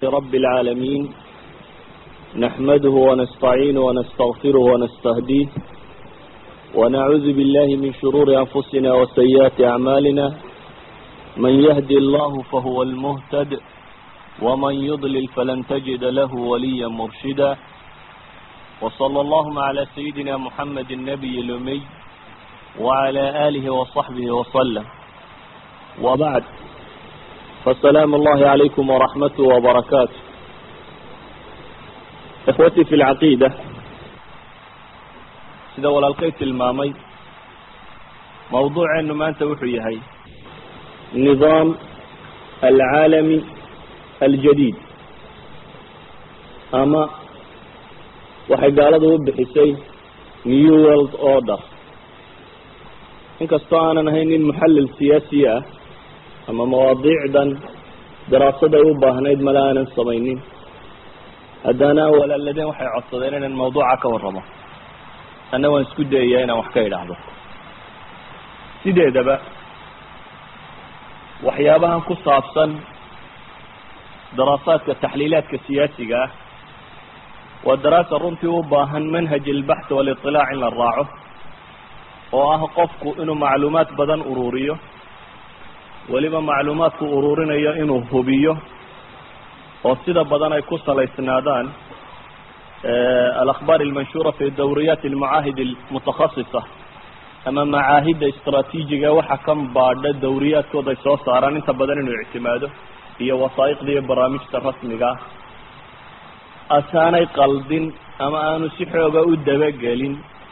رب العالمين نحمده ونستعينه ونستغفره ونستهديه ونعوذ بالله من شرور أنفسنا وسيئات أعمالنا من يهدي الله فهو المهتد ومن يضلل فلن تجد له وليا مرشدا وصلى اللهم على سيدنا محمد النبي الأمي وعلى آله وصحبه وسلم وبعد فالسلام الله عليكم ورحمته وبركاته إخوتي في العقيدة sida walaalkay tilmaamay mawduuceenu maanta wuxuu yahay nidaam alcaalami aljadiid ama waxay gaaladu u bixisay new world order inkastoo aanan ahayn nin muxallil siyaasiya ah ama mawaadiicdan daraasaday u baahnayd mala aanan samaynin haddana walaaladeen waxay codsadeen inaan mawduuca ka warramo anna waan isku dayayaa inaan wax ka idhaahdo sideedaba waxyaabahan ku saabsan daraasaadka taxliilaadka siyaasiga ah waa daraasa runtii u baahan manhaj ilbaxth waliطilaac in la raaco oo ah qofku inuu macluumaad badan ururiyo weliba macluumaadku ururinayo inuu hubiyo oo sida badan ay ku salaysnaadaan alakbaar almanshura fi dawriyaat almacaahid almutakhasisa ama macaahidda istraatiijiga waxa kan baadha dawriyaadkooda ay soo saaraan inta badan inuu ictimaado iyo wasaa'iqda iyo barnaamijta rasmiga ah asaanay qaldin ama aanu si xooga u dabagelin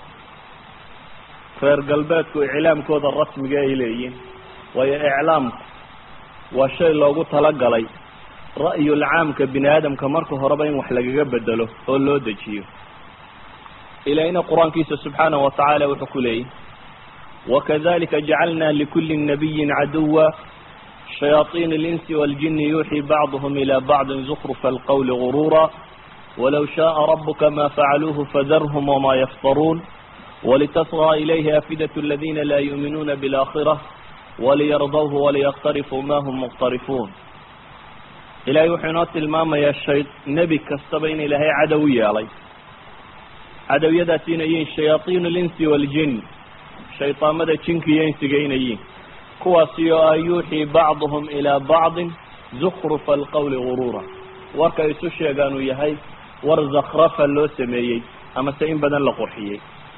reer galbeedku iclaamkooda rasmiga ay leeyihin waayo iclaamku waa shay loogu talagalay ra'yul caamka bini aadamka marka horeba in wax lagaga bedelo oo loo dejiyo ilaahina qur-aankiisa subxaanahu watacaala wuxuu ku leeyahy wakadalika jacalna likuli nabiyin caduwa shayaaiin اlinsi waاljini yuuxii bacduhm ilى bacdi zukrufa alqowli gurura walow shaءa rabuka ma facaluuhu fadarhm wma yaftaruun walitasغى ilayhi afidaة اladina la yuuminuuna bاlآkhirة waliyardawhu waliyaqtarifuu ma hm muqtarifuun ilaahay wuxuu inoo tilmaamayaa shay nebi kastaba in ilaahay cadow u yeelay cadowyadaasi inay yihiin shayaaiin alinsi waaljin shaydaamada jinka iyo insiga inay yihiin kuwaasi oo ah yuuxii bacduhum ilaa bacdin zukrufa alqowli guruura warka isu sheegaan uu yahay war zakrafa loo sameeyey ama se in badan la qurxiyey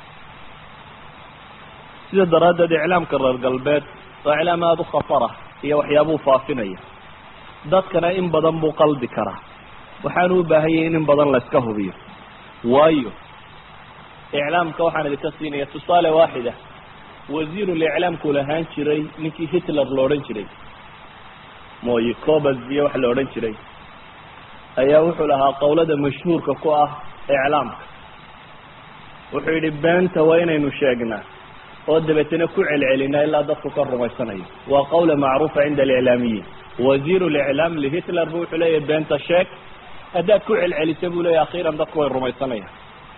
sida daraaddeed iclaamka reer galbeed waa iclaam aada u khatarah iyo waxyaabuu faafinaya dadkana in badan buu qaldi karaa waxaanu u baahan yahay in in badan la iska hubiyo waayo iclaamka waxaan idinka siinaya tusaale waaxida wasiiruliclaamku lahaan jiray ninkii hitler la odhan jiray mooye cobas iyo wax la odhan jiray ayaa wuxuu lahaa qowlada mashhuurka ku ah iclaamka wuxuu yidhi beenta waa inaynu sheegnaa oo dabeetana ku celcelinaa ilaa dadku ka rumaysanayo waa qawla macruufa cinda aliclaamiyiin wasiir liclaam lihitler bu wuxuu leeyahy beenta sheeg haddaad ku celcelisa buu leeyahy akhiiran dadku way rumaysanayaan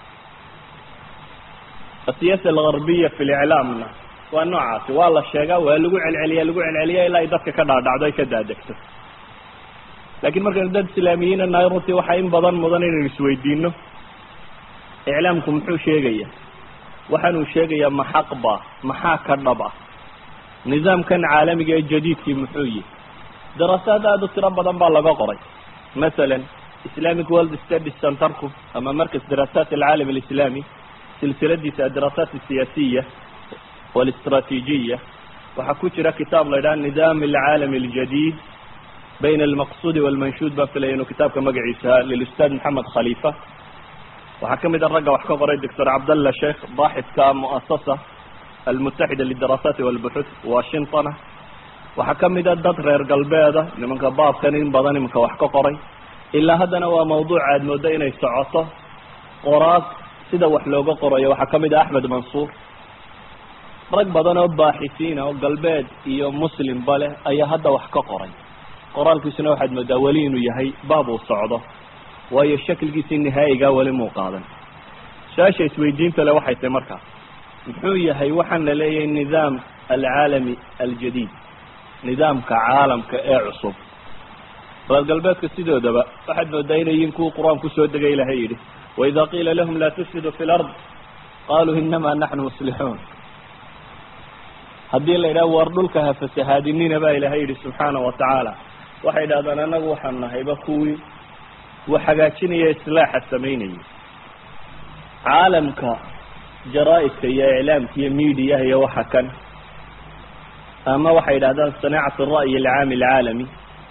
asiyaasa algarbiya fi liclaamna waa noocaasi waa la sheegaa waa lagu celceliya lagu celceliya ilaa ay dadka ka dhaadhacdo ay ka daadegto laakiin markaynu dad islaamiyiina nahay runtii waxaa in badan mudan inaynu isweydiino iclaamku muxuu sheegaya waxaanuu sheegayaa ma xaq ba maxaa ka dhab ah nidaamkan caalamiga ee jadiidkii muxuu yihi daraasaad aada u tiro badan baa laga qoray masalan islamic world studies centerku ama markas daraasaat alcaalam alislami silsiladiisa adaraasaat asiyaasiya walistraatiijiya waxaa ku jira kitaab la ydhaha nidaam alcaalami aljadid bayna almaqsuudi walmanshuud baa filaya inuu kitaabka magaciisa lilustaad maxamed khalifa waxaa ka mid a ragga wax ka qoray doctor cabdallah sheekh baaxidka muasasa almutaxida lidaraasati walbuxuth washingtona waxaa ka mid a dad reer galbeeda nimanka baabkan in badan imanka wax ka qoray ilaa haddana waa mawduuc aad mooddo inay socoto qoraas sida wax looga qorayo waxaa ka mid ah axmed mansuur rag badan oo baaxisiina oo galbeed iyo muslimba leh ayaa hadda wax ka qoray qoraalkiisuna waxaad moodaa weli inuu yahay baab uu socdo waayo shakilkiisii nihaayigaa weli muu qaadan su-aasha isweydiinta le waxay tahay markaa muxuu yahay waxaan la leeyahay nidaam alcaalami aljadiid nidaamka caalamka ee cusub reer galbeedka sidoodaba waxaad moodaa inay yihiin kuwa qur-aan kusoo degay ilahay yidhi waida qiila lahum laa tufsiduu fi lard qaluu inama naxnu muslixuun haddii la yidhaha war dhulka ha fasahaadinina baa ilahay yidhi subxaana wa tacaala waxay idhahdaan anagu waxaan nahayba kuwii wax hagaajinaya islaaxa samaynayay caalamka jaraa-idka iyo iclaamka iyo mediaha iyo waxa kan ama waxay yidhahdaan sanaacatu ra'yi alcaami alcaalami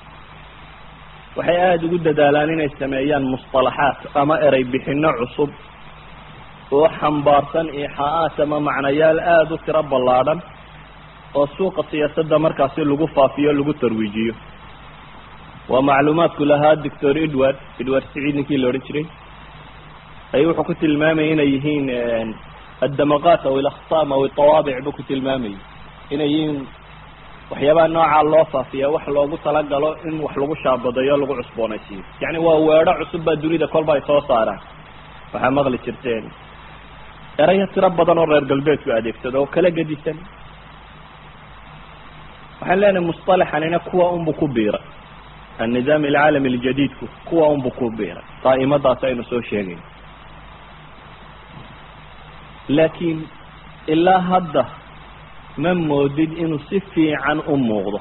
waxay aada ugu dadaalaan inay sameeyaan musطalaxaat ama erey bixino cusub oo xambaarsan ixaa'aat ama macnayaal aada u tiro ballaadhan oo suuqa siyaasadda markaasi lagu faafiyo lagu tarwiijiyo waa macluumaadku lahaa doctor edward edward siciid ninkii la odhan jiray ayuu wuxuu ku tilmaamayay inay yihiin addamaqaat aw ilakhtaam aw itawaabic buu ku tilmaamayay inay yihiin waxyaabaha noocaa loo faafiya wax loogu talagalo in wax lagu shaabadayo lagu cusboonaysiiyo yacni waa weedho cusub baa dunida kolba ay soo saaraan waxaa maqli jirteen erayo tiro badan oo reer galbeedku adeegsado oo kala gedisan waxaan leenahay musطalaxanina kuwa unbu ku biiray annidaam alcaalami aljadiidku kuwa unbu ku biiray daa'imadaas aynu soo sheegayno laakiin ilaa hadda ma moodid inuu si fiican u muuqdo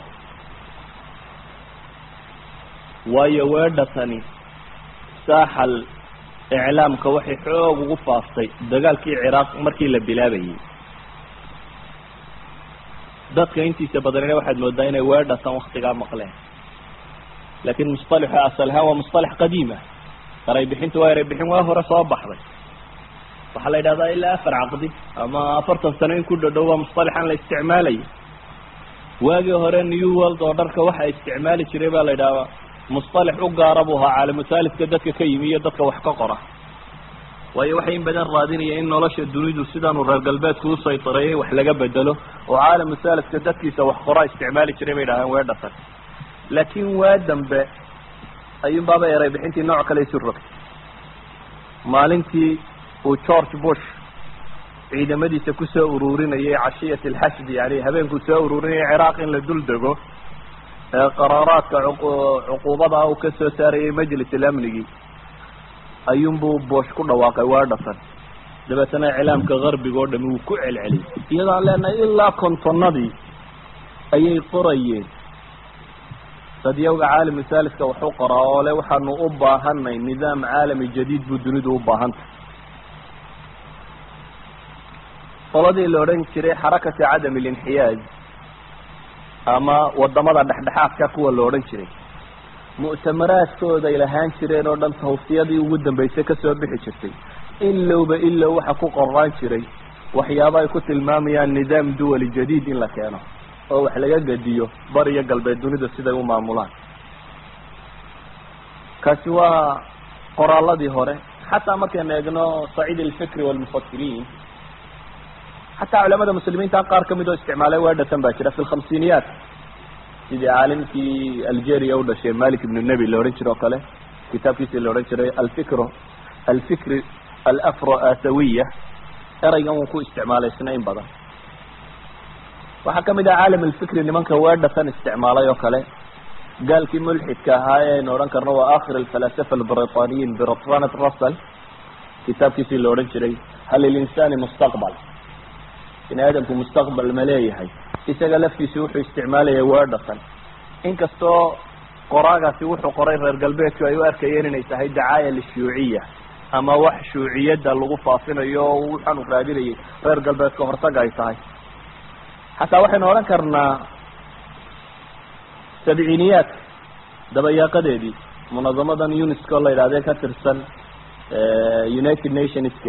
waayo weedhatani saaxal iclaamka waxay xoog ugu faaftay dagaalkii ciraaq markii la bilaabayay dadka intiisa badanina waxaad moodaa inay weedhatan waktigaa maqleen laakiin musطalaxu asal ahaan waa musطalax qadiima eray bixintu waa eray bixin waa hore soo baxday waxaa la yidhahdaa ilaa afar caqdi ama afartan sano in ku dhodhow waa musطalaxan la isticmaalaya waagii hore new world oo dharka waxa isticmaali jiray baa la yidhahdaa musطalax u gaara buu ahaa caalamuthaalidka dadka ka yimi iyo dadka wax ka qora waayo waxay in badan raadinaya in nolosha dunidu sidaanu reer galbeedku u saytareeyay wax laga bedelo oo caalamuthaalidka dadkiisa wax qoraa isticmaali jiray bay idhahdeen weedhatan laakiin waa dambe ayuun baaba eray bixintii nooc kale isu rogtay maalintii uu george bush ciidamadiisa kusoo ururinayay cashiyat alxashdi yani habeenkuu soo ururinayay ciraaq in la dul dego ee qaraaraadka cuquubada uu ka soo saarayay majlis alamnigii ayuunbuu boosh ku dhawaaqay weedhatan dabeetana iclaamka garbiga oo dhami wuu ku celceliyay iyadoo aan leenahay ilaa kontonnadii ayay qorayeen dadyawga caalami thaalidka waxu qoraa oo le waxaanu u baahanay nidaam caalami jadiid buu dunidu u baahantay qoladii la odhan jiray xarakati cadam alinxiyaaj ama wadamada dhexdhexaadka kuwa la odhan jiray mu'tamaraadkooday lahaan jireen oo dhan tawsiyadii ugu dambeysay kasoo bixi jirtay ilowba ilow waxa ku qoraan jiray waxyaaba ay ku tilmaamayaan nidaam duwali jadiid in la keeno oo wax laga gediyo bar iyo galbeed dunida siday u maamulaan kaasi waa qoraaladii hore xataa markaynu eegno saciid alfikri walmufakiriin xataa culamada muslimiinta qaar kamid oo isticmaalay weedhatan baa jira fi lkhamsiiniyaat sidii caalimkii algeria u dhashay malik ibnu nebi la odhan jire oo kale kitaabkiisii la odhan jiray alfikro alfikri alafro asawiya eraygan wuu ku isticmaalay isna in badan waxaa kamid ah caalam alfikri nimanka weedhatan isticmaalay oo kale gaalkii mulxidka ahaa ee aynu odhan karno waa akhir alfalasafa albritaniyiin bertrand russell kitaabkiisii la odhan jiray hal lilinsani mustaqbal bini aadamku mustaqbal ma leeyahay isaga laftiisi wuxuu isticmaalaya weedhatan inkastoo qoraagaasi wuxuu qoray reer galbeedku ay u arkayeen inay tahay dacaaya lishuuciya ama wax shuuciyadda lagu faafinayo oo waxaanu raadinayay reer galbeedka hortaga ay tahay xataa waxaynu odhan karnaa sabciiniyaadka dabayaaqadeedii munadamadan unesco la yidhahdee ka tirsan united nationska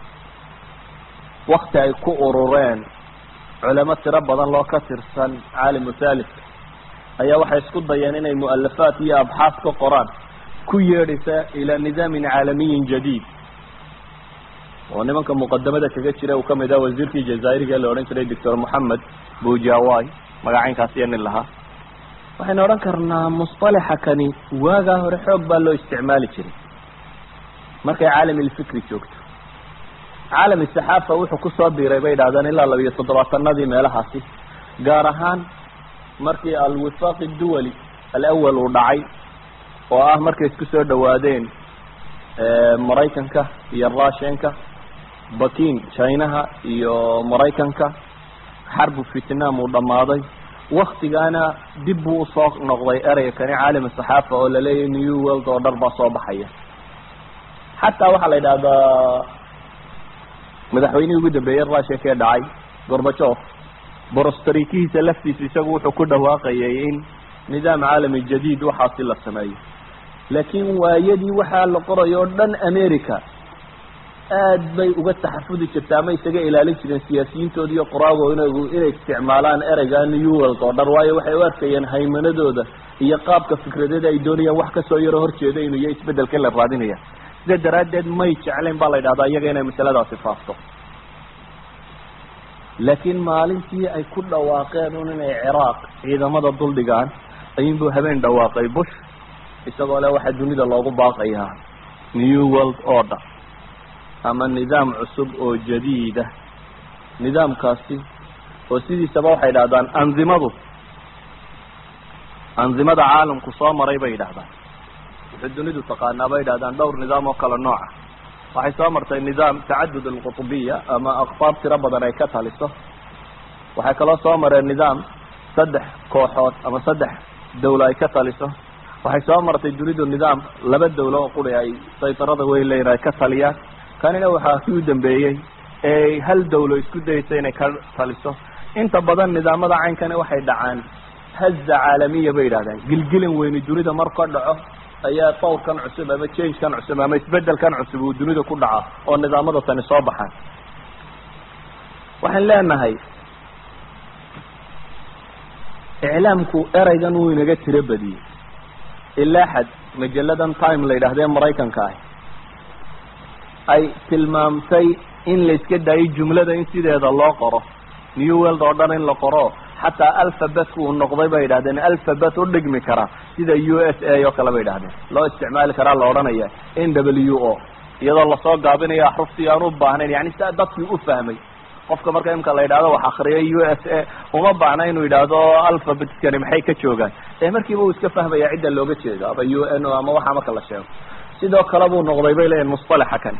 wakti ay ku urureen culamo tiro badan loo ka tirsan caalimu thaalidka ayaa waxay isku dayeen inay mu'alafaat iyo abxaas ka qoraan ku yeedhaysa ilaa nidaamin caalamiyin jadiid oo nimanka muqadamada kaga jira uu kamid ah wasiirkii jazaa'iriga la odhan jiray doctor moxamed bujawai magacaynkaas iyo nin lahaa waxaynu odhan karnaa musطalaxa kani waagaa hore xoog baa loo isticmaali jiray markay caalam ilfikri joogto caalami saxaafa wuxuu kusoo biiray bay idhahdeen ilaa labiyo toddobaatanadii meelahaasi gaar ahaan markii alwifaaq duwali alawal uu dhacay oo ah markay isku soo dhawaadeen maraykanka iyo russianka bakin chinaha iyo maraykanka xarbu vietnam uu dhammaaday waktigaana dib buu usoo noqday ereyga kani caalam saxaafa oo laleeyahay new world oo dhar baa soo baxaya xataa waxaa la yidhahdaa madaxweynihii ugu dambeeyey russianka ee dhacay gorbachov borostarikihiisa laftiisa isagu wuxuu ku dhawaaqayay in nidaam caalami jadiid waxaasi la sameeyo laakiin waayadii waxaa la qorayo o dhan america aad bay uga taxafudi jirta ama isaga ilaalin jireen siyaasiyiintooda iyo qoraago inagu inay isticmaalaan ereyga new world oo dhan waayo waxay u arkayeen haymanadooda iyo qaabka fikradeeda ay doonayaan wax kasoo yaro horjeeda inuu iyo isbedelka la raadinaya sida daraaddeed may jeclayn baa la yidhahdaa iyaga inay masaladaasi faafto laakiin maalintii ay ku dhawaaqeen un inay ciraaq ciidamada duldhigaan ayuunbuu habeen dhawaaqay bush isagoo le waxaa dunida loogu baaqayaa new world order ama nidaam cusub oo jadiida nidaamkaasi oo sidiisaba waxay idhahdaan anzimadu anzimada caalamku soo maray bay yidhahdaan wuxuu dunidu taqaanaa bay yidhahdaan dhowr nidaam oo kale nooca waxay soo martay nidaam tacadud alqutubiya ama aqtaab tiro badan ay ka taliso waxay kaloo soo mareen nidaam saddex kooxood ama saddex dawlo ay ka taliso waxay soo martay dunidu nidaam laba dawlo oo quri ay saytarada weyn leeyihin ay ka taliyaan kanina waxaa kii u dambeeyey ee hal dawlo isku dayeysa inay ka taliso inta badan nidaamada caynkani waxay dhacaan haza caalamiya bay yidhahdaan gilgilan weyni dunida mar ka dhaco ayaa tawrkan cusub ama changekan cusub ama isbedelkan cusub uu dunida ku dhaca oo nidaamada tani soo baxaan waxaan leenahay iclaamku ereygan wuu inaga tiro badiyey ilaa xad majalladan time la yidhahdee maraykanka ah ay tilmaamtay in la iska daayo jumlada in sideeda loo qoro new world oo dhan in la qoro xataa alphabetku uu noqday bay yidhahdeen alphabet u dhigmi kara sida u s a oo kale bay yidhahdeen loo isticmaali karaa la odhanaya n w o iyadoo lasoo gaabinayo axruftii aan u baahnayn yani sia dadkii u fahmay qofka marka imka la yidhahdo wax akriyay u s a uma baahna inuu yidhaahdo alphabetkani maxay ka joogaan ee markiiba uu iska fahmaya cidda looga jeedo ama u n o ama waxa marka la sheego sidoo kale buu noqday bay leeyihin musطalaxa kan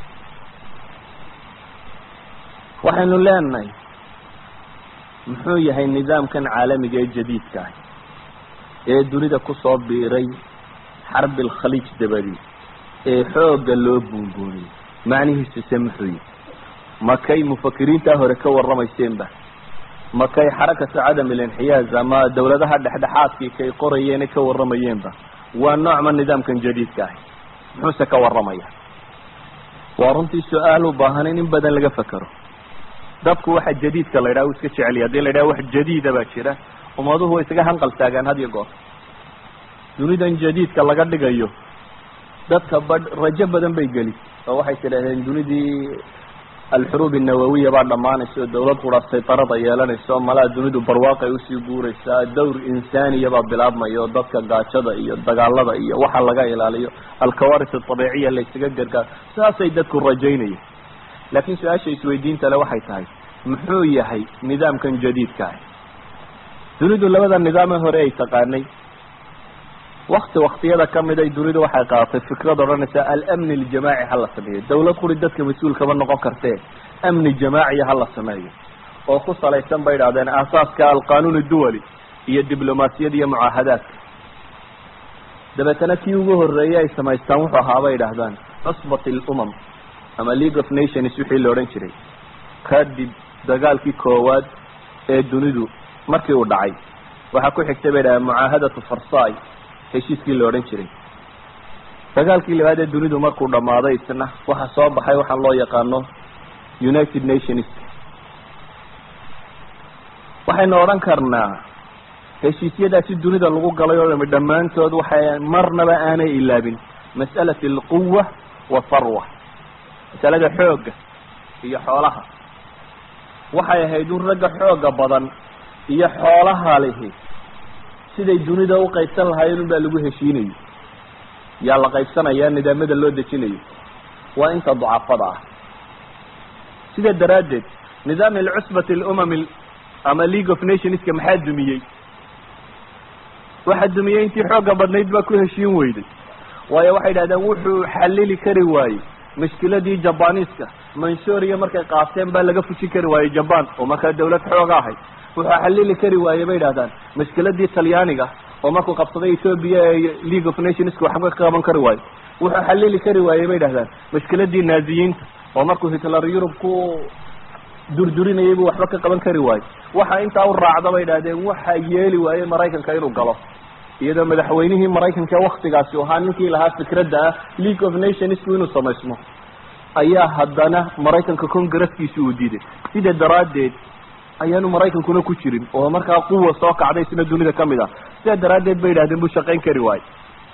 waxaynu leenahay muxuu yahay nidaamkan caalamiga ee jadiidka ah ee dunida kusoo biiray xarbi alkhaliij dabadii ee xoogga loo buunbuuniyey macnihiisuse muxuu yihi makay mufakiriintaa hore ka warramayseenba makay xarakatu cadam ilinxiyaaz ama dawladaha dhexdhexaadkii kay qorayeene ka warramayeenba waa noocma nidaamkan jadiidka ahi muxuuse ka warramaya waa runtii su-aal u baahan in in badan laga fekero dadku waxa jadiidka la yidhaha u iska jeceliya hadii la yidhaha wax jadiida baa jira ummaduhu way isaga hanqal taagaan had iyo goor dunidan jadiidka laga dhigayo dadka badh rajo badan bay geli oo waxay tidhahdeen dunidii alxuruub annawawiya baa dhammaanaysa oo dawlad qura saytarada yeelanaysa oo malaa dunidu barwaaqay usii guuraysaa dawr insaaniya baa bilaabmaya oo dadka gaajada iyo dagaalada iyo waxa laga ilaaliyo alkawaris adabiiciya la ysaga gargaar saasay dadku rajaynayeen laakiin su-aasha isweydiinta le waxay tahay muxuu yahay nidaamkan jadiidka ah dunidu labada nidaame hore ay taqaanay wakti waktiyada kamid ay dunidu waxay qaadatay fikrad odhanaysa alamni aljamaaci hala sameeyo dawlad quri dadka mas-uul kama noqon kartee amni jamaaciya hala sameeyo oo ku salaysan bay idhahdeen aasaaska alqanuun duwali iyo diblomaasiyad iyo mucaahadaadka dabeetana kii ugu horeeyay ay samaystaan wuxuu ahaa bay idhahdaan cusbat lumam ama league of nations wixii la odhan jiray kadib dagaalkii koowaad ee dunidu markii uu dhacay waxaa ku xigtay bay dhahdeen mucaahadatu farsai heshiiskii la odhan jiray dagaalkii labaad ee dunidu markuu dhammaaday isna waxaa soo baxay waxaan loo yaqaano united nations waxaynu odhan karnaa heshiisyadaasi dunida lagu galay oo dhami dhammaantood waxay marnaba aanay ilaabin mas'alat alquwa watharwa masalada xoogga iyo xoolaha waxay ahayd un ragga xooga badan iyo xoolaha lihi siday dunida u qaybsan lahaayeen un baa lagu heshiinayo yaa la qaybsanaya nidaamada loo dejinayo waa inta ducafada ah sida daraaddeed nidaam alcusbati alumam ama league of nationska maxaa dumiyey waxaa dumiyey intii xooga badnayd baa ku heshiin weyday waayo waxay yidhahdeen wuxuu xalili kari waayey mashkiladii jabaniiska mansuuriya markay qaateen baa laga fujin kari waayey jaban oo markaa dawlad xooga ahayd wuxuu xalili kari waayey bay yidhahdaan mashkiladii talyaaniga oo markuu qabsaday ethoobia ee league of nationska waxba ka qaban kari waayo wuxuu xalili kari waayey bay yidhahdaan mashkiladii naaziyiinta oo markuu hitler yurub ku durdurinayay buu waxba ka qaban kari waayo waxa intaa u raacda bay yidhahdeen waxa yeeli waayey maraykanka inuu galo iyadoo madaxweynihii maraykanka waktigaasi ahaa ninkii lahaa fikradda ah league of nationsku inuu samaysmo ayaa haddana maraykanka congresskiisi uu diiday sida daraaddeed ayaanu maraykankuna ku jirin oo markaa quwa soo kacday isna dunida ka mid ah sidaa daraaddeed bay yidhahdeen buu shaqayn kari waayo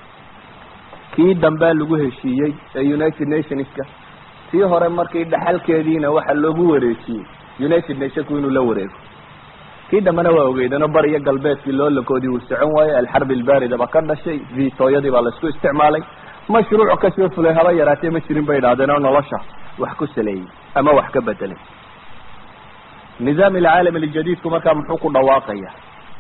kii dambea lagu heshiiyey ee united nationska tii hore markii dhaxalkeediina waxaa loogu wareejiyey united nationku inuu la wareego kii dambena waa ogeydano bariyo galbeedkii loolakoodii uu socon waayey alxarb ilbaarida ba ka dhashay vitooyadii baa laisku isticmaalay mashruuc kasoo fulay haba yaraatee ma jirin bay idhahdeen oo nolosha wax ku saleeyey ama wax ka bedelay nidaam alcaalam aljadiidku markaa muxuu ku dhawaaqaya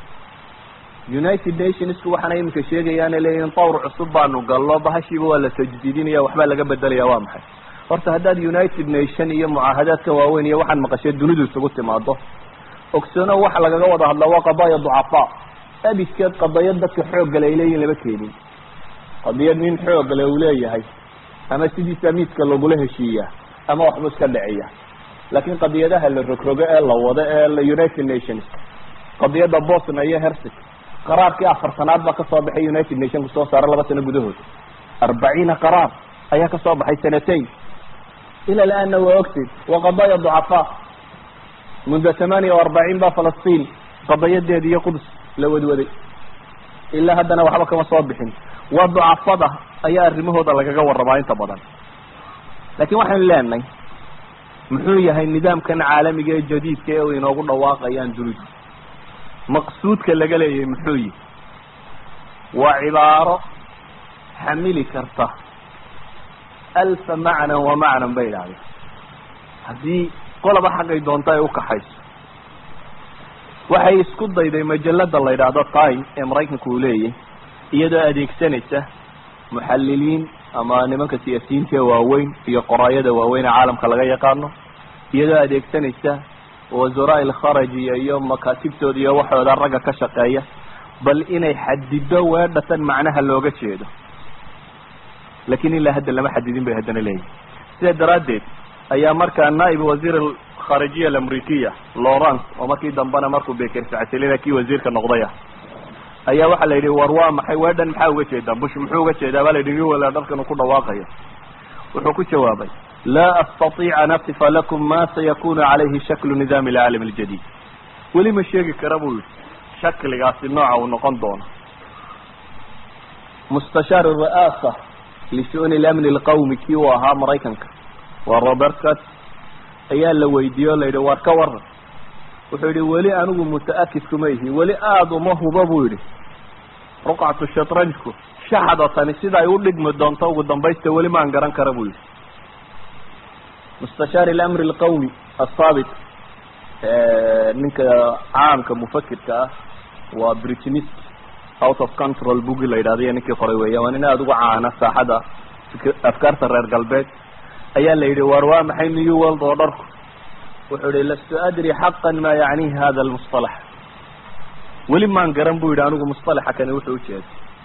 united nationsku waxaana iminka sheegayaana leeyihin tawr cusub baanu gallo bahashiiba waa la tajdiidinaya waxbaa laga bedelaya waa maxay horta haddaad united nation iyo mucaahadaadka waaweyn iyo waxaan maqashee dunidu isugu timaado ogsoono waxa lagaga wada hadlaa waa qadaaya ducafaa abiskeed qadayad dadka xooggale ay leeyihin lama keenin qadiyad nin xooggale uu leeyahay ama sidiisa miidka lagula heshiiya ama waxbu iska dhiciya laakiin qadiyadaha la rogrogo ee la wado ee united nations qadiyadda bosnia iyo hersig qaraarkii afartanaad baa kasoo baxay united nationku soo saara laba sano gudahood arbaciina qaraar ayaa kasoo baxay sanatain ila laana waa ogtid waa qadaaya ducafaa muddo tamaaniya o arbaciin ba falastiin qadayadeedi iyo qudus la wadwaday ilaa haddana waxba kama soo bixin waa ducafada ayaa arrimahooda lagaga warramaa inta badan laakiin waxaynu leenahay muxuu yahay nidaamkan caalamiga ee jadiidka ee inoogu dhawaaqayaan dunidu maqsuudka laga leeyahay muxuu yihi waa cibaaro xamili karta alfa macnan wa macnan bay idhahdeen haddii qolaba xaqay doonta ay ukaxayso waxay isku dayday majalada la yidhaahdo time ee maraykanka uu leeyahy iyadoo adeegsanaysa muxaliliin ama nimanka siyaasiyiinta ee waaweyn iyo qoraayada waaweyn ee caalamka laga yaqaano iyadoo adeegsanaysa wasaraa ilkharajiya iyo makaatibtooda iyo waxooda ragga ka shaqeeya bal inay xadido weedhatan macnaha looga jeedo lakin ilaa hadda lama xadidin bay haddana leeyihin sidaa daraaddeed ayaa markaa naib wasiir alkharijiya alamrikiya lawrence oo markii dambena markuu beker sacatelina kii wasiirka noqday ah ayaa waxaa la yidhi war waa maxay weedhan maxaa uga jeedaa bush muxuu uga jeedaa baa la yidhi wala dharkan uu ku dhawaaqayo wuxuu ku jawaabay laa astatiic an asifa lakum ma sayakunu calayhi shaklu nidaam alcaalam aljadid weli ma sheegi kara buu yihi shakligaasi nooca uu noqon doono mustashaar ra'aasa lishu'uni lamni alqawmi kii uu ahaa maraykanka waa robert cut ayaa la weydiiyey o la yidhi war ka waran wuxuu yidhi weli anigu muta-akid kuma ihi weli aada uma huba buu yidhi ruqcatu shatranjku shaxda tani sida ay u dhigmi doonto ugu dambaysta weli maan garan kara buu yidhi mustashaar ilamri alqawmi asaabit ninka caamka mufakirka ah waa britinist out of control bugi la yidhahdo iyo ninkii qoray weeya waa nin aada uga caana saaxada afkaarta reer galbeed ayaa la yidhi war waa maxay new world oo dharku wuxuu yihi lastu adri xaqan ma yacnihi hada almusطalax weli maan garan bu yidhi anigu musطalaxa kani wuxuu ujeeda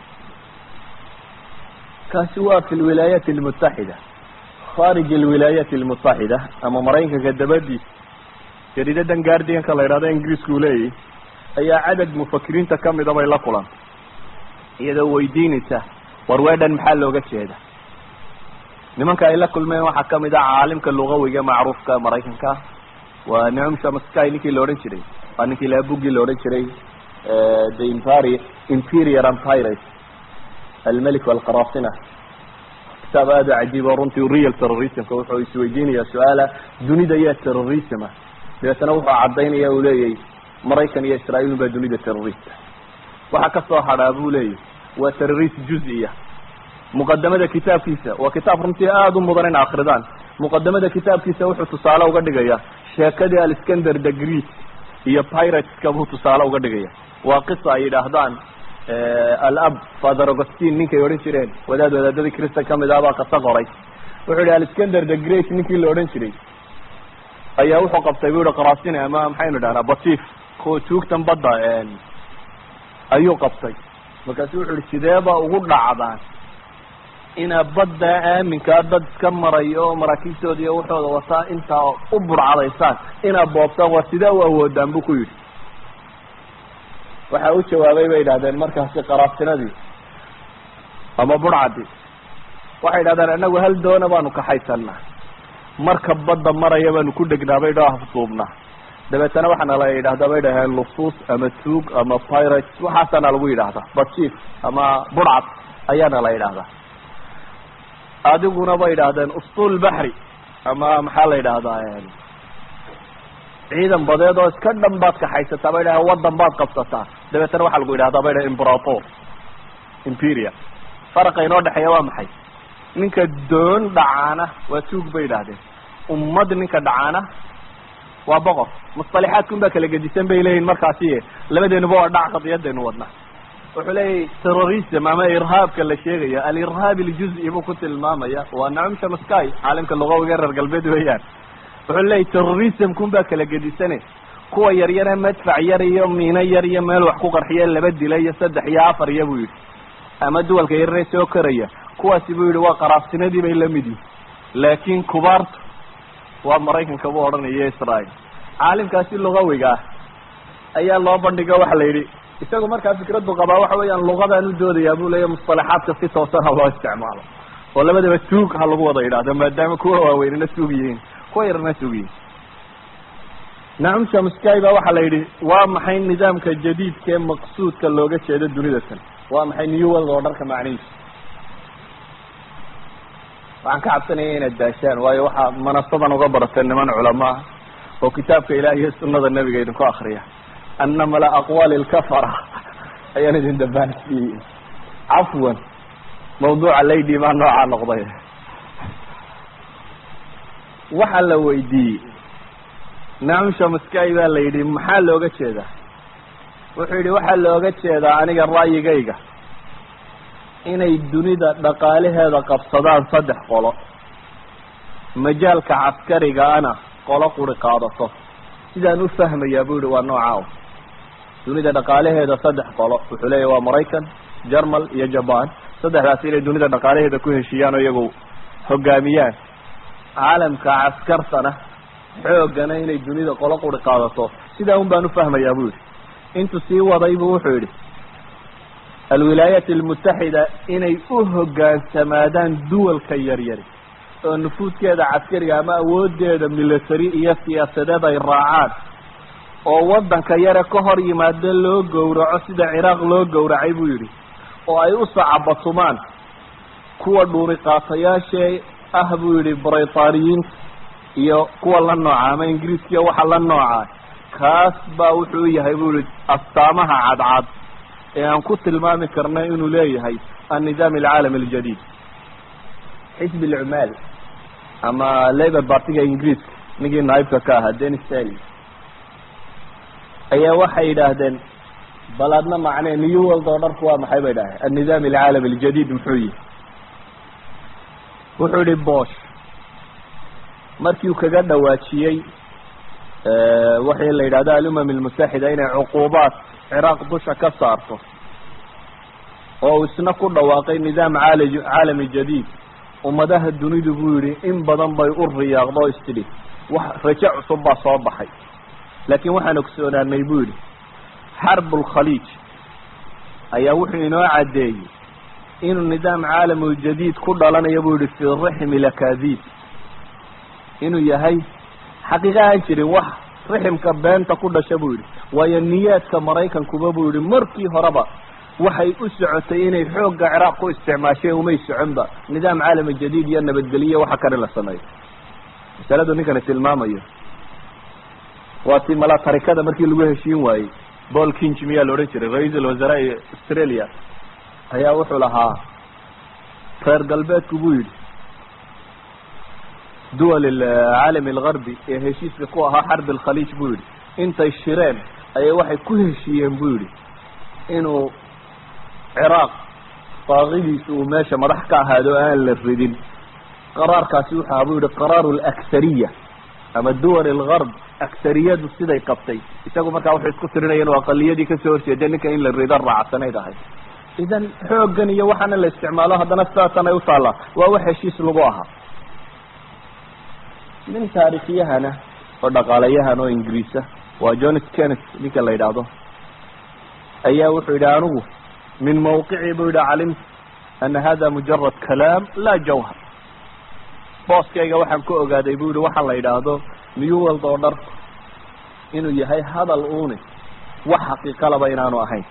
kaasi waa fi lwilaayaat almutaxida kharij alwilaayaat almutaxida ama maraykanka dabadiisa jariidadan guardianka la yidhahdo ingiriiska uu leeyahy ayaa cadad mufakiriinta kamida bay la kulantay iyadoo weydiinaysa war weedhan maxaa looga jeeda nimanka ay la kulmeen waxaa kamid ah caalimka lugawiga macruufka maraykanka waa nicum shamasky ninkii la odhan jiray waa ninkii laha buggii la odhan jiray the imperi imperial empires almelik alqarasina kitaab aada u cajiib oo runtii real terrorismka wuxuu isweydiinaya su-aala dunida yaa terrorisma dabeetana wuxuu cadaynaya uu leeyahy maraykan iyo israail baa dunida terrorista waxaa kasoo hadhaa buu leeyahy waa terrorist juz-iya muqadamada kitaabkiisa waa kitaab runtii aada u mudan in akridaan muqadamada kitaabkiisa wuxuu tusaale uga dhigaya sheekadii alscander the greek iyo pirateska buu tusaale uga dhigaya waa qisa ay yidhaahdaan alab father augustine ninkay odhan jireen wadaad wadaadadii christan kamid ah baa kasa qoray wuxuu yihi alexander the great ninkii la odhan jiray ayaa wuxuu qabtay bu yihi qarasine ama maxaynu idhahnaa batif kuwa tuugtan badda ayuu qabtay markaasu wuxu yihi sideeba ugu dhacdaan inaa badda aaminkaa dad iska marayo oo maraakiibtooda iyo waxooda wataa intaa u burcadaysaan inaa boobtaan waa sidee u awoodaan bu ku yidhi waxa u jawaabay bay idhahdeen markaasi qaraasinadii ama burcadii waxay idhahdeen anagu hal doona baanu kaxaysanaa marka badda maraya baanu ku dhegnaa bay dha afduubnaa dabeetana waxaana la yidhahdaa bay dhaheen lusus ama tuug ama pirates waxaasaana lagu yidhahdaa bajiif ama burcad ayaana la yidhahdaa adiguna bay idhaahdeen ustuul baxri ama maxaa la yidhahdaa ciidan badeed oo iska dhan baad kaxaysataa bay dhahen wadan baad qabsataa dabeetana waxaa lagu yidhahdaa bay dhahen imperator imperia faraqa inoo dhexeeya waa maxay ninka doon dhacaana waa tuug bay idhahdeen ummad ninka dhacaana waa boqor musطalixaadkun baa kala gedisan bay leeyihin markaasi labadeenuba waa dhac qadiyadaynu wadnaa wuxuu leeyahy terrorism ama irhaabka la sheegaya alirhaab iljuzi buu ku tilmaamaya waa nacum shamaskay caalimka lugawiga reer galbeed weeyaan wuxuu leeyahy terrorismkun baa kala gedisane kuwa yaryare madfac yar iyo miino yar iyo meel wax ku qarxiya laba dila iyo saddex iyo afar iyo buu yidhi ama duwalka yarare soo koraya kuwaasi buu yihi waa qaraabsinadii bay lamid yihin laakin kubaartu waa maraykanka buu odhanaya israel caalimkaasi lugawiga ah ayaa loo bandhiga waxa la yidhi isagu markaa fikraddu qabaa waxa weeyaan lugadaan u doodayaa bu leeya musطalaxaadka si toosan ha loo isticmaalo oo labadaba tuug ha lagu wada yidhahdo maadaama kuwa waaweynina tuug yihiin kuwa yarna tuug yihiin nacum shamsky ba waxaa la yidhi waa maxay nidaamka jadiidka ee maqsuudka looga jeedo dunida tan waa maxay new world oo dharka macnihiisa waxaan ka cabsanaya inaad daashaan waayo waxaa manasadan uga barateen niman culamaa oo kitaabka ilaah iyo sunada nebiga idinku akriya ana mala aqwaali lkafara ayaan idin dambaansiiyey cafwan mawduuca lady maa noocaa noqday waxaa la weydiiyey nacum shamaskay baa la yidhi maxaa looga jeedaa wuxuu yidhi waxaa looga jeedaa aniga ra'yigayga inay dunida dhaqaalaheeda qabsadaan saddex qolo majaalka caskarigaana qolo quri qaadato sidaan u fahmayaa bu yihi waa nooca dunida dhaqaalaheeda saddex qolo wuxuu leeyahy waa maraykan jermal iyo jaban saddexdaasi inay dunida dhaqaalaheeda ku heshiiyaan oo iyagu hogaamiyaan caalamka caskartana xoogana inay dunida qolo quri qaadato sidaa un baan ufahmayaa bu yihi intuu sii waday bu wuxuu yihi alwilaayat almutaxida inay u hogaansamaadaan duwalka yaryari oo nufuudkeeda caskariga ama awoodeeda military iyo siyaasadeed ay raacaan oo waddanka yare ka hor yimaado loo gowraco sida ciraaq loo gowracay buu yidhi oo ay u sacabatumaan kuwa dhuuri qaatayaashee ah buu yidhi britaaniyiinta iyo kuwa la nooca ama ingiriiskiya waxa la nooca kaas baa wuxuu yahay buu yihi astaamaha cadcad ee aan ku tilmaami karna inuu leeyahay annidaam alcaalami aljadiid xisbi alcumaal ama labor partiga ingiriiska ninkii naibka ka ahaa denis sally ayaa waxay yidhaahdeen bal adna macnee new world oo dharku waa maxay bay dhahay annidaam alcaalami aljadiid muxuu yihi wuxuu yihi bosh markii uu kaga dhawaajiyey waxii la yidhahdo alumam almutaxida inay cuquubaat ciraaq dusha ka saarto oo uu isna ku dhawaaqay nidaam caali caalami jadiid ummadaha dunidu buu yihi in badan bay u riyaaqdo o istidhi wax rajo cusub baa soo baxay laakiin waxaan ogsoonaanay buu yihi xarbu lkhaliij ayaa wuxuu inoo caddeeyey inuu nidaam caalamuljadiid ku dhalanayo buu yihi fii rixmi lakadiib inuu yahay xaqiiqa aan jirin wax riximka beenta ku dhasha buu yihi waayo niyaadka maraykankuba buu yihi markii horeba waxay u socotay inay xoogga ciraaq ku isticmaasheen umay soconba nidaam caalami jadiid iyo nabadgeliyo waxa kale la sameeyo masaladu ninkani tilmaamayo waa ti mala tarikada markii lagu heshiin waayey paul kinch miyaa la odhan jiray ra-iisul wasaraa australia ayaa wuxuu lahaa reer galbeedku buu yidhi duwal caalami algarbi ee heshiiska ku ahaa xarbi alkhaliij buu yidhi intay shireen ayay waxay ku heshiiyeen buu yidhi inuu ciraaq baaqidiisa uu meesha madax ka ahaado aan la ridin qaraarkaasi wuxu aha buu yihi qaraaru alaksariya ama duwal algarb aksariyadu siday qabtay isagu markaa wuxuu isku tirinaya inuu aqaliyadii kasoo horjeeda ninka in la rido raacsanayd ahay idan xooggan iyo waxaana la isticmaalo haddana sidaasan ay utaallaa waa wax heshiis lagu ahaa nin taarikhiyahana oo dhaqaalayahan oo ingiriisa waa john kenneth ninka la yidhaahdo ayaa wuxuu yidhi anigu min mawqicii buu yidhi calimtu ana hada mujarad kalaam laa jawhar booskayga waxaan ku ogaaday bu yihi waxaa la yidhaahdo new world oo dhar inuu yahay hadal uuni wax xaqiiqalaba inaanu ahayn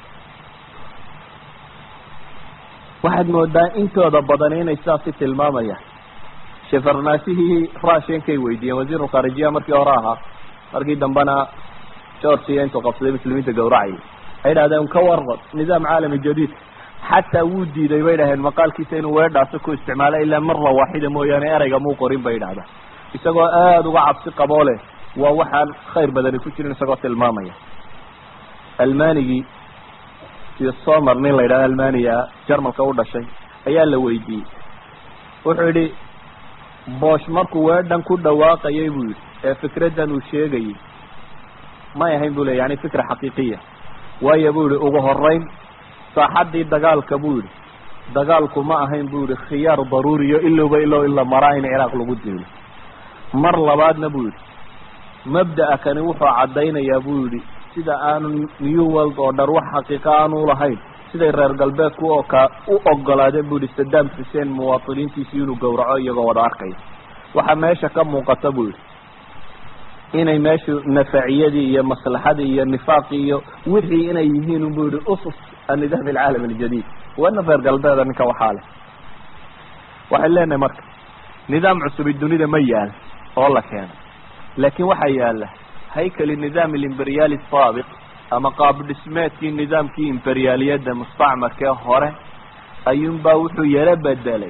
waxaad moodaa intooda badan inay saasi tilmaamayaan shefarnaasihii russiankay weydiiyeen wasiiru kharijiya markii hore ahaa markii dambena georgia intuu qabsaday muslimiinta gawracayay ay idhahdeen ka waran nidaam caalami jadiid xataa wuu diiday bay dhaheen maqaalkiisa inuu weedhaasi ku isticmaalo ilaa marla waaxida mooyaane ereyga muu qorin bay idhahdaan isagoo aada uga cabsi qaboo leh waa waxaan khayr badani ku jirin isagoo tilmaamaya almanigii iyo somer nin la yidhahdo almaniya jarmalka u dhashay ayaa la weydiiyey wuxuu yidhi boosh markuu weedhan ku dhawaaqayay buu yidhi ee fikraddan uu sheegayay may ahayn bu le yani fikra xaqiiqiya waayo buu yihi ugu horeyn saaxaddii dagaalka buu yihi dagaalku ma ahayn bu yihi khiyaar daruuriyo ilowba ilow in la maraa in ciraaq lagu diilo mar labaadna buu yihi mabda'a kani wuxuu caddaynayaa buu yihi sida aanu new world oo dhar wax xaqiiqa aanu lahayn siday reer galbeedku oo ka u ogolaadeen bu yihi saddam xuseen muwaatiniintiisii inuu gowraco iyagoo wada arkaya waxaa meesha ka muuqata buu yihi inay meeshu nafaciyadii iyo maslaxadii iyo nifaaqii iyo wixii inay yihiin bu yihi usus annidaam alcaalam aljadiid wana reer galbeeda ninka waxaa leh waxay leenahay marka nidaam cusubi dunida ma yaal oo la keeno laakiin waxaa yaala haykali nidaam alimberiyali saabiq ama qaab dhismeedkii nidaamkii imberiyaaliyadda mustacmarkee hore ayuunbaa wuxuu yaro bedelay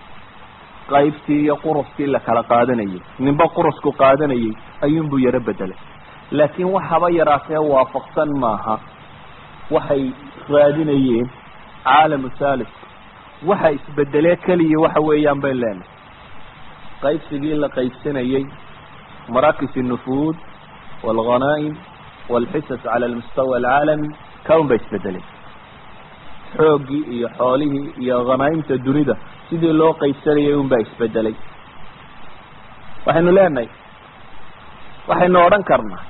qaybtii iyo quruskii la kala qaadanayay ninba qurusku qaadanayay ayuunbuu yaro bedelay laakiin waxaba yaraatee waafaqsan maaha waxay raadinayeen caalamu thalis waxa isbedelee keliya waxa weeyaan bay leenahay qaybsigii la qaybsanayey marakis الnufuud wاlghanaa'im wاlxisas cala almustawa alcaalami kaun ba isbedelay xooggii iyo xoolihii iyo khanaa'imta dunida sidii loo qaybsanayay un baa isbedelay waxaynu leenahay waxaynu odhan karnaa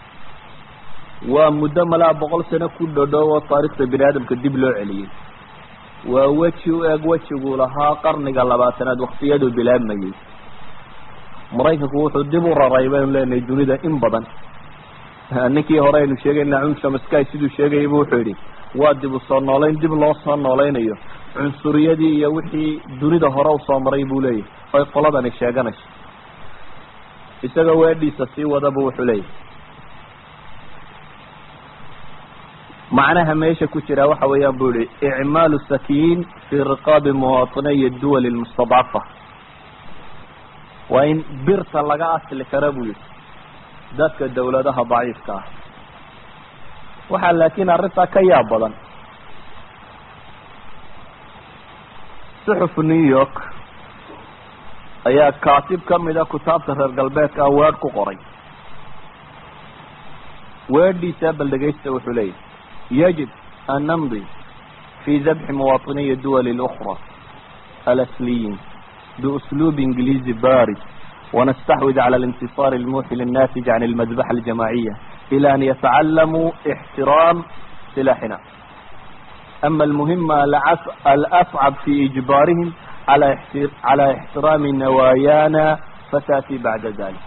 waa muddo malaa boqol sano ku dhodhow oo taarikhda bini aadamka dib loo celiyey waa weji u eg wejiguu lahaa qarniga labaatanaad waktiyaduu bilaabmayey maraykanku wuxuu dib u raray baynu leenahay dunida in badan ninkii hore aynu sheegayna cumshamsky siduu sheegayay bu wuxuu yidhi waa dib u soo noolayn dib loo soo noolaynayo cunsuriyadii iyo wixii dunida hore usoo maray buu leeyahy oy qoladani sheeganayso isagoo weedhiisa sii wadabu wuxuu leeyahy macnaha meesha ku jira waxa weeyaan bu yihi icmaalu sakiin fi riqaabi muwaطiniy duwal mustadcafa waa in birta laga asli kara buu yihi dadka dawladaha daciifka ah waxaa laakiin arrintaa ka yaab badan suxuf new york ayaa kaatib kamida kutaabta reer galbeedka ah weedh ku qoray weedhiisa bal dhegaysta wuxuu leeyahy yajib an namdi fi dabxi muwaطiniyi duwal اlأkra alasliyin بأسلوب إنجليزي بارد ونستحوذ على الانتصار الموحل الناتج عن المذبحة الجماعية إلى أن يتعلموا احترام سلاحنا أما المهمة الأصعب في إجبارهم على على احترام نوايانا فتأتي بعد ذلك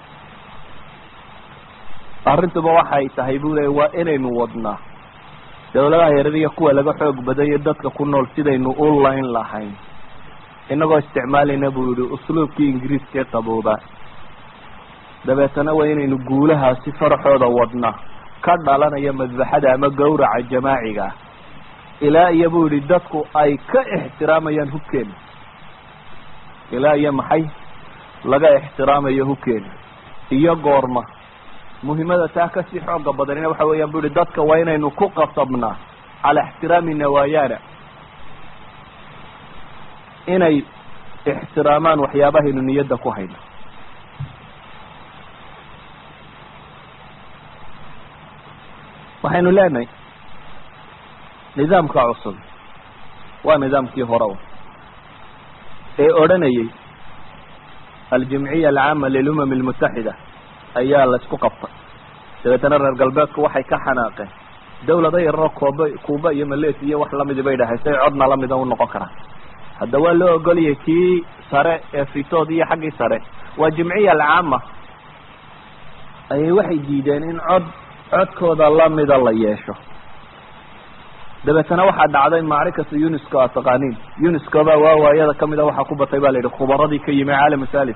arrintuba waxay tahay buu leey waa inaynu wadnaa dawladaha yaradiya kuwa laga xoog badanya dadka ku nool sidaynu u layn lahayn inagoo isticmaalayna buu yihi usluubkii ingiriiskaee qaboobaa dabeetana waa inaynu guulahaasi faraxooda wadna ka dhalanaya madbaxada ama gawraca jamaaciga ah ilaa iyo buu yihi dadku ay ka ixtiraamayaan hubkeena ilaa iyo maxay laga ixtiraamayo hubkeena iyo goorma muhimada taa kasii xooga badanina waxa weeyaan bu yihi dadka waa inaynu ku qasabnaa calaa ixtiraami nawaayaana inay ixtiraamaan waxyaabahaynu niyadda ku hayno waxaynu leenahay nidaamka cusub waa nidaamkii hore ee odhanayay aljimciya alcaama lilumam almutaxida ayaa la isku qabtay dabeetana reer galbeedku waxay ka xanaaqeen dawlado yararo kooba kuuba iyo malaysia iyo wax lamidi bay dhahay say codna lamida u noqon karaan hadda waa loo ogoliyay kii sare ee fitood iyo xaggii sare waa jimciya alcaama ayay waxay diideen in cod codkooda lamida la yeesho dabeetana waxaa dhacday macrikatu unisco a taqaaniin unisco baa waawaayada kamida waxaa ku batay ba la yidhi khubaradii ka yimi caalam thalis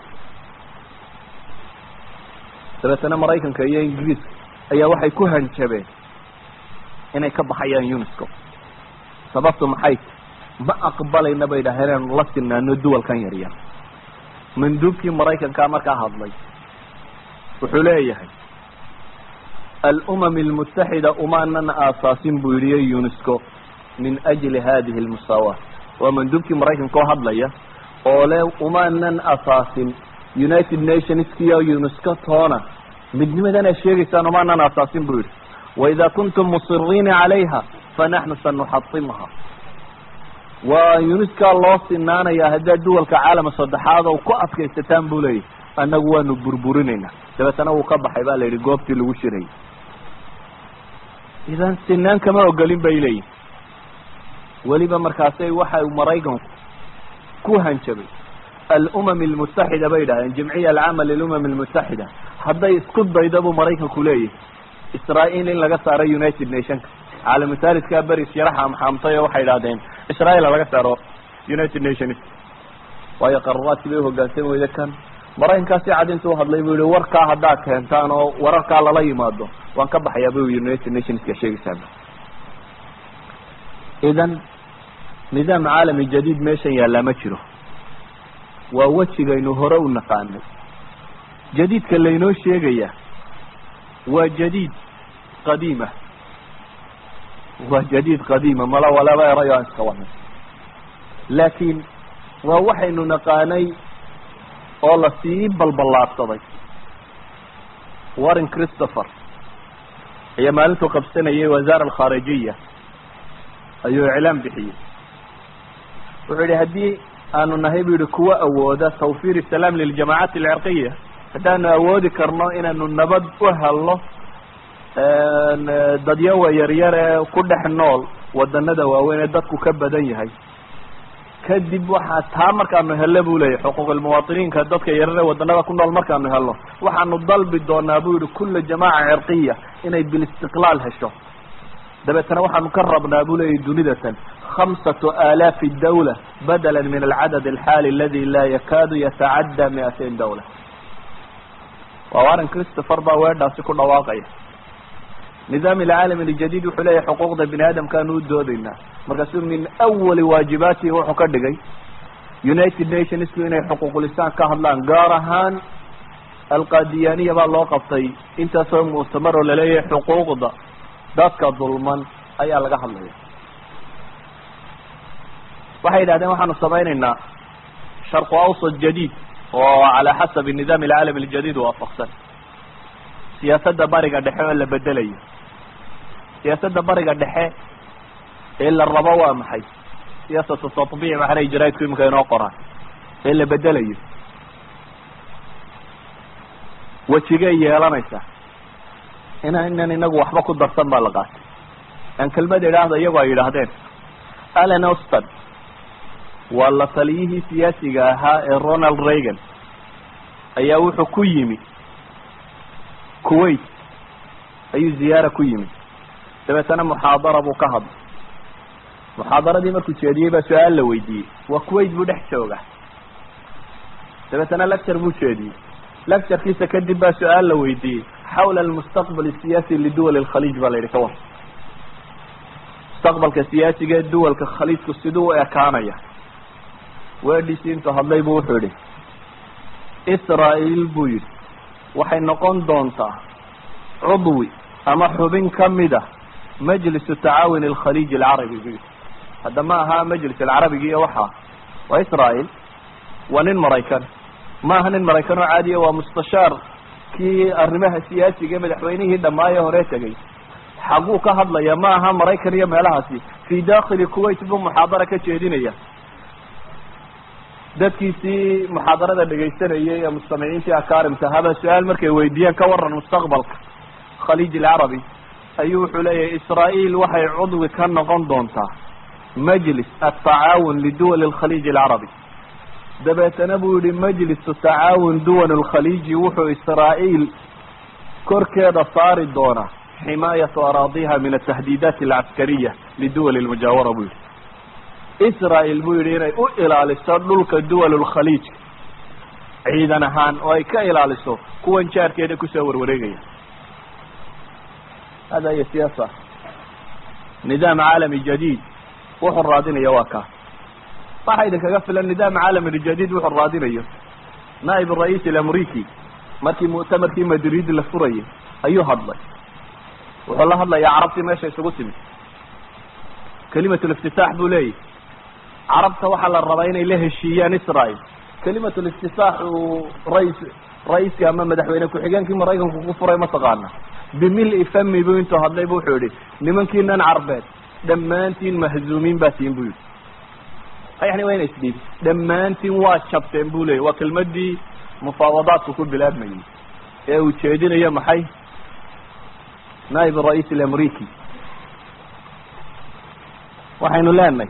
dabeetana maraykanka iyo ingiriiska ayaa waxay ku hanjabeen inay ka baxayaan unisco sababtu maxay ma aqbalayna bay dhaheen inaanu la sinaano duwalkan yaryar manduubkii maraykankaa markaa hadlay wuxuu leeyahay alumam almutaxida umaanan aasaasin buu yihi unisco min ajli hadihi almusaawaat waa manduubkii maraykanka oo hadlaya oo le umaanan asaasin united nationskiyo unisco toona midnimadan aad sheegaysaan umaanan asaasin buu yihi waida kuntum musiriina calayha fanaxnu sanuxatimha waa unisca loo sinaanaya haddaad duwalka caalama saddexaad oo ku adkaysataan buu leeyahy annagu waanu burburinayna dabeetana wuu ka baxay ba la yidhi goobtii lagu shirayay idan sinaan kama ogolin bay leeyihin weliba markaasay waxay maraykanku ku hanjabay alumam almutaxida bay dhahdeen jimciya alcaama lilumam almutaxida hadday isku dayda buu maraykanku leeyahay israael in laga saaro united nationka caalamutaalidkaa beris yaraxa maxaamtay oo waxay idhahdeen israel laga saaro united nations waayo qararaadkii bay uhogaansan weyda kan maraykankaasi cad intuu hadlay buu yihi warkaa haddaad keentaan oo wararkaa lala yimaado waan ka baxayaa bu united nationska sheegaysaa idan nidaam caalami jadiid meeshan yaallaa ma jiro waa wejigaynu hore u naqaanay jadiidka laynoo sheegaya waa jadiid qadiima waa jadiid qadiima mala walaba erayo aan iska wadnay laakiin waa waxaynu naqaanay oo lasii balballaadsaday warren christopher ayaa maalintuu qabsanayay wasaara alkhaarijiya ayuu iclaam bixiyey wuxuu yihi haddii aanu nahay bu yihi kuwa awooda tawfir salaam liljamacaat alcirqiya haddaanu awoodi karno inaanu nabad u helno dadyawa yaryar ee ku dhex nool wadanada waaweyn ee dadku ka badan yahay kadib waxaa taa markaanu hello bu leyahy xuquuqilmuwaatiniinka dadka yaryar ee wadanada ku nool markaanu helno waxaanu dalbi doonaa bu yihi kula jamaaca cirqiya inay bilistiqlaal hesho dabeetana waxaanu ka rabnaa bu leyahy dunidatan hamsatu alaafi dawla badala min alcadad alxaali aladi laa yakaadu yatacadda miatain dawla waa warren christopher baa weedhaasi ku dhawaaqaya nidaam alcaalam aljadiid wuxuu leeyahay xuquuqda bini aadamkaanu u doodaynaa markaasuu min awali waajibaatihi wuxuu ka dhigay united nationsku inay xuquuqulisaan ka hadlaan gaar ahaan alqadiyaniya baa loo qabtay intaasoo muctamar oo laleeyahay xuquuqda dadka dulman ayaa laga hadlaya waxay yidhahdeen waxaanu samaynaynaa sharqu awsat jadiid oo calaa xasabi nidaam alcaalam aljadiid waafaqsan siyaasadda bariga dhexe oo la bedelayo siyaasadda bariga dhexe ee la rabo waa maxay siyaasatu tatbiic maxanay jaraidku iminka inoo qoraan ee la bedelayo wejigay yeelanaysaa inaynan inagu waxba ku darsan baa la qaatay aan kelmad idhaahda iyagoo ay yidhaahdeen allen auston waa la taliyihii siyaasiga ahaa ee ronald reagan ayaa wuxuu ku yimi kuwait ayuu ziyaara ku yimi dabeetana muxaadara buu ka hadlay muxaadaradii markuu jeediyey baa su-aal la weydiiyey waa kuwait buu dhex jooga dabeetana lecture buu jeediyey lecturekiisa kadib baa su-aal la weydiiyey xawla almustaqbal asiyaasi liduwal alkhaliij baa la yidhi ka war mustaqbalka siyaasiga ee duwalka khaliijku siduu u ekaanaya weedhiisii intuu hadlay buu wuxuu yihi israael buu yidhi waxay noqon doontaa cudwi ama xubin kamid a majlis tacaawun alkhaliij alcarabi bu hadda ma aha majlis alcarabigi iyo waxa waa israel waa nin maraykan ma aha nin maraykan oo caadiya waa mustashaar kii arrimaha siyaasiga madaxweynihii dhammaaye hore tegay xaguu ka hadlaya ma aha maraykan iyo meelahaasi fi dakili kuwait buu muxaadara ka jeedinaya dadkiisii muxaadarada dhegaysanayay ee mustamiciintii akarimta haba su-aal markay weydiiyeen ka waran mustaqbalka khaliij alcarabi ayuu wuxuu leeyahay israel waxay cudwi ka noqon doontaa majlis atacaawun liduwali alkhaliij alcarabi dabeetana buu yihi majlisu tacaawun duwal alkhaliiji wuxuu israael korkeeda saari doonaa ximaayatu araadiha min atahdiidaat alcaskariya liduwali lmujaawara buu yihi israel buu yihi inay u ilaaliso dhulka duwal lkhaliij ciidan ahaan oo ay ka ilaaliso kuwan jaarkeeda kusoo warwareegaya hada hiy siyaasa nidaam caalami jadiid wuxuu raadinaya waa kaas waxa idinkaga filan nidaam caalami jadiid wuxuu raadinayo naa'ib rais alamriki markii muctamarkii madrid la furayay ayuu hadlay wuxuu la hadlayaa carabtii meesha isugu timid kelimat liftitaax buu leeyahy carabta waxaa la rabaa inay la heshiiyaan israel kelimat liftitaax uu rais ra-iiska ama madaxweyne ku-xigeenkii maraykanku ku furay mataqaana bimili fami buu intuu hadlay bu wuxuu yihi nimankiinan carbeed dhammaantiin mahzuumiin baa tiin bu yihi yani waa ina isdhiib dhammaantiin waa jabteen bu leeyay waa kelmadii mufaawadaadku ku bilaabmayay ee uu jeedinayo maxay naib rais alamriki waxaynu leenahay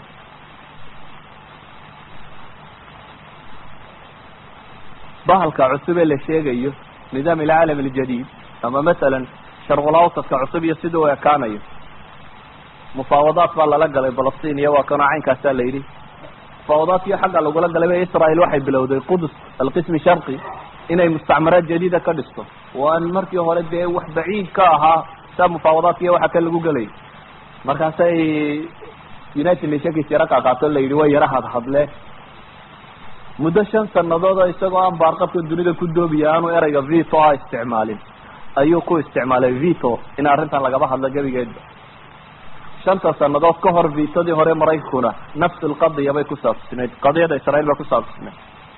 bahalka cusub ee la sheegayo nidaam alcaalam aljadiid ama masalan sharqulawsadka cusub iyo sida u ekaanayo mufaawadaat baa lala galay balastiin iyo waa kanoo caynkaasaa la yidhi mufaawadaadkii xagga lagula galay israel waxay bilowday qudus alqismi sharqi inay mustacmaraad jadiida ka dhisto waan markii hore dee wax baciid ka ahaa saa mufaawadaadka iyo waxa ka lagu gelay markaasay united nationkiis yaro qaaqaato la yidhi waa yara hadhadle muddo shan sanadood oo isagoo aan baarqabka dunida ku doobiya aanu ereyga vito a isticmaalin ayuu ku isticmaalay vito in arrintan lagaba hadlo gebigeedba shanta sanadood ka hor vitodii hore maraykankuna nafs lqadiya bay ku saabsinayd qadiyada israel bay ku saabsinayd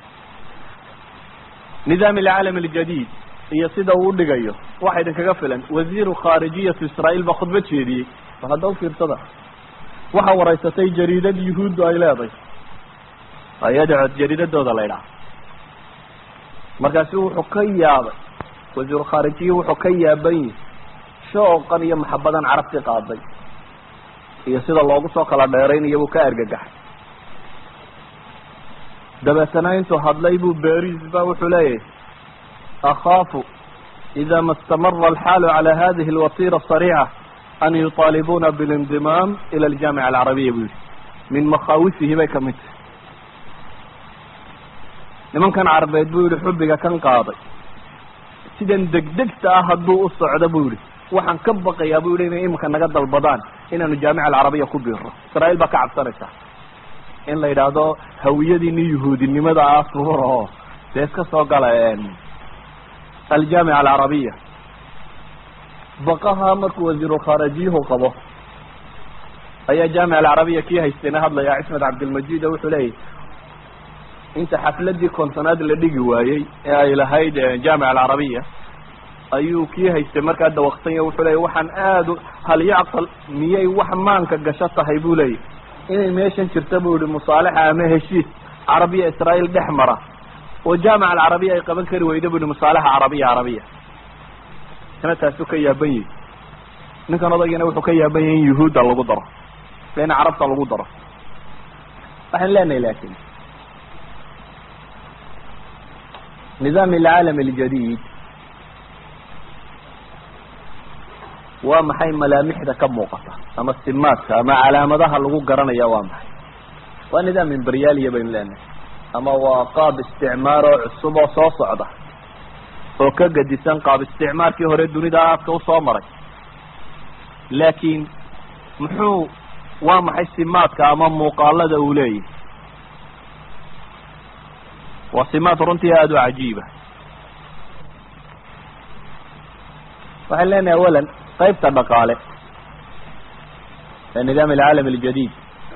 nidaam alcaalam aljadiid iyo sida uu udhigayo waxa idinkaga filan wasiiru khaarijiyatu israel baa khudba jeediyey bal hadda ufiirsada waxa waraysatay jariidad yuhuuddu ay leeday ayadcod jariidadooda la ydhaha markaasu wuxuu ka yaabay wasiiru khaarijiyi wuxuu ka yaaban yihi shooqan iyo maxabadan carabti qaaday iyo sida loogu soo kala dheeraynayo buu ka argagaxay dabeetana intuu hadlay buu beris ba wuxuu leeyahay akhaafu ida ma istamara alxaalu cala hadihi alwatira asariica an yuطaalibuna biاlindimaam ila aljamica alcarabiya buu yihi min makhaawisihi bay kamid tahay nimankan carbeed buu yihi xubbiga kan qaaday sidan degdegta ah hadduu u socdo buu yihi waxaan ka baqayaa bu yihi inay iminka naga dalbadaan inaanu jaamica alcarabiya ku biiro israel baa ka cabsanaysa in la yidhaahdo hawiyadiini yuhuudinimada ah suura oo dee iska soo gala aljaamica alcarabiya baqaha markuu wasiiru khaarajiyuhu qabo ayaa jaamica alcarabiya kii haystayna hadlaya cismed cabdilmajid oo wuxuu leeyahy inta xafladii kontonaad la dhigi waayey ee ay lahayd jaamica alcarabiya ayuu kii haystay markaa dawaqsanya wuxuu leeyay waxaan aada hal yacqal miyay wax maanka gasho tahay buu leeyahy inay meeshan jirta buu yihi musaalaxa ama heshiis carabiya israel dhex mara oo jaamica alcarabiya ay qaban kari weyda bu yihi musaalaxa carabiya carabiya kana taasuu ka yaaban yahi ninkan odaygana wuxuu ka yaaban yahay in yuhuudda lagu daro in carabta lagu daro waxaan leenahay lakin nidaam alcaalam aljadiid waa maxay malaamixda ka muuqata ama simaadka ama calaamadaha lagu garanaya waa maxay waa nidaam imberyaaliya baynu leenahay ama waa qaab isticmaar oo cusub oo soo socda oo ka gadisan qaab isticmaarkii hore dunida aadka usoo maray laakiin muxuu waa maxay simaadka ama muuqaalada uu leeyahy waa simaad runtii aada u cajiiba waxaan leenahay awalan qaybta dhaqaale nidaam alcaalam aljadiid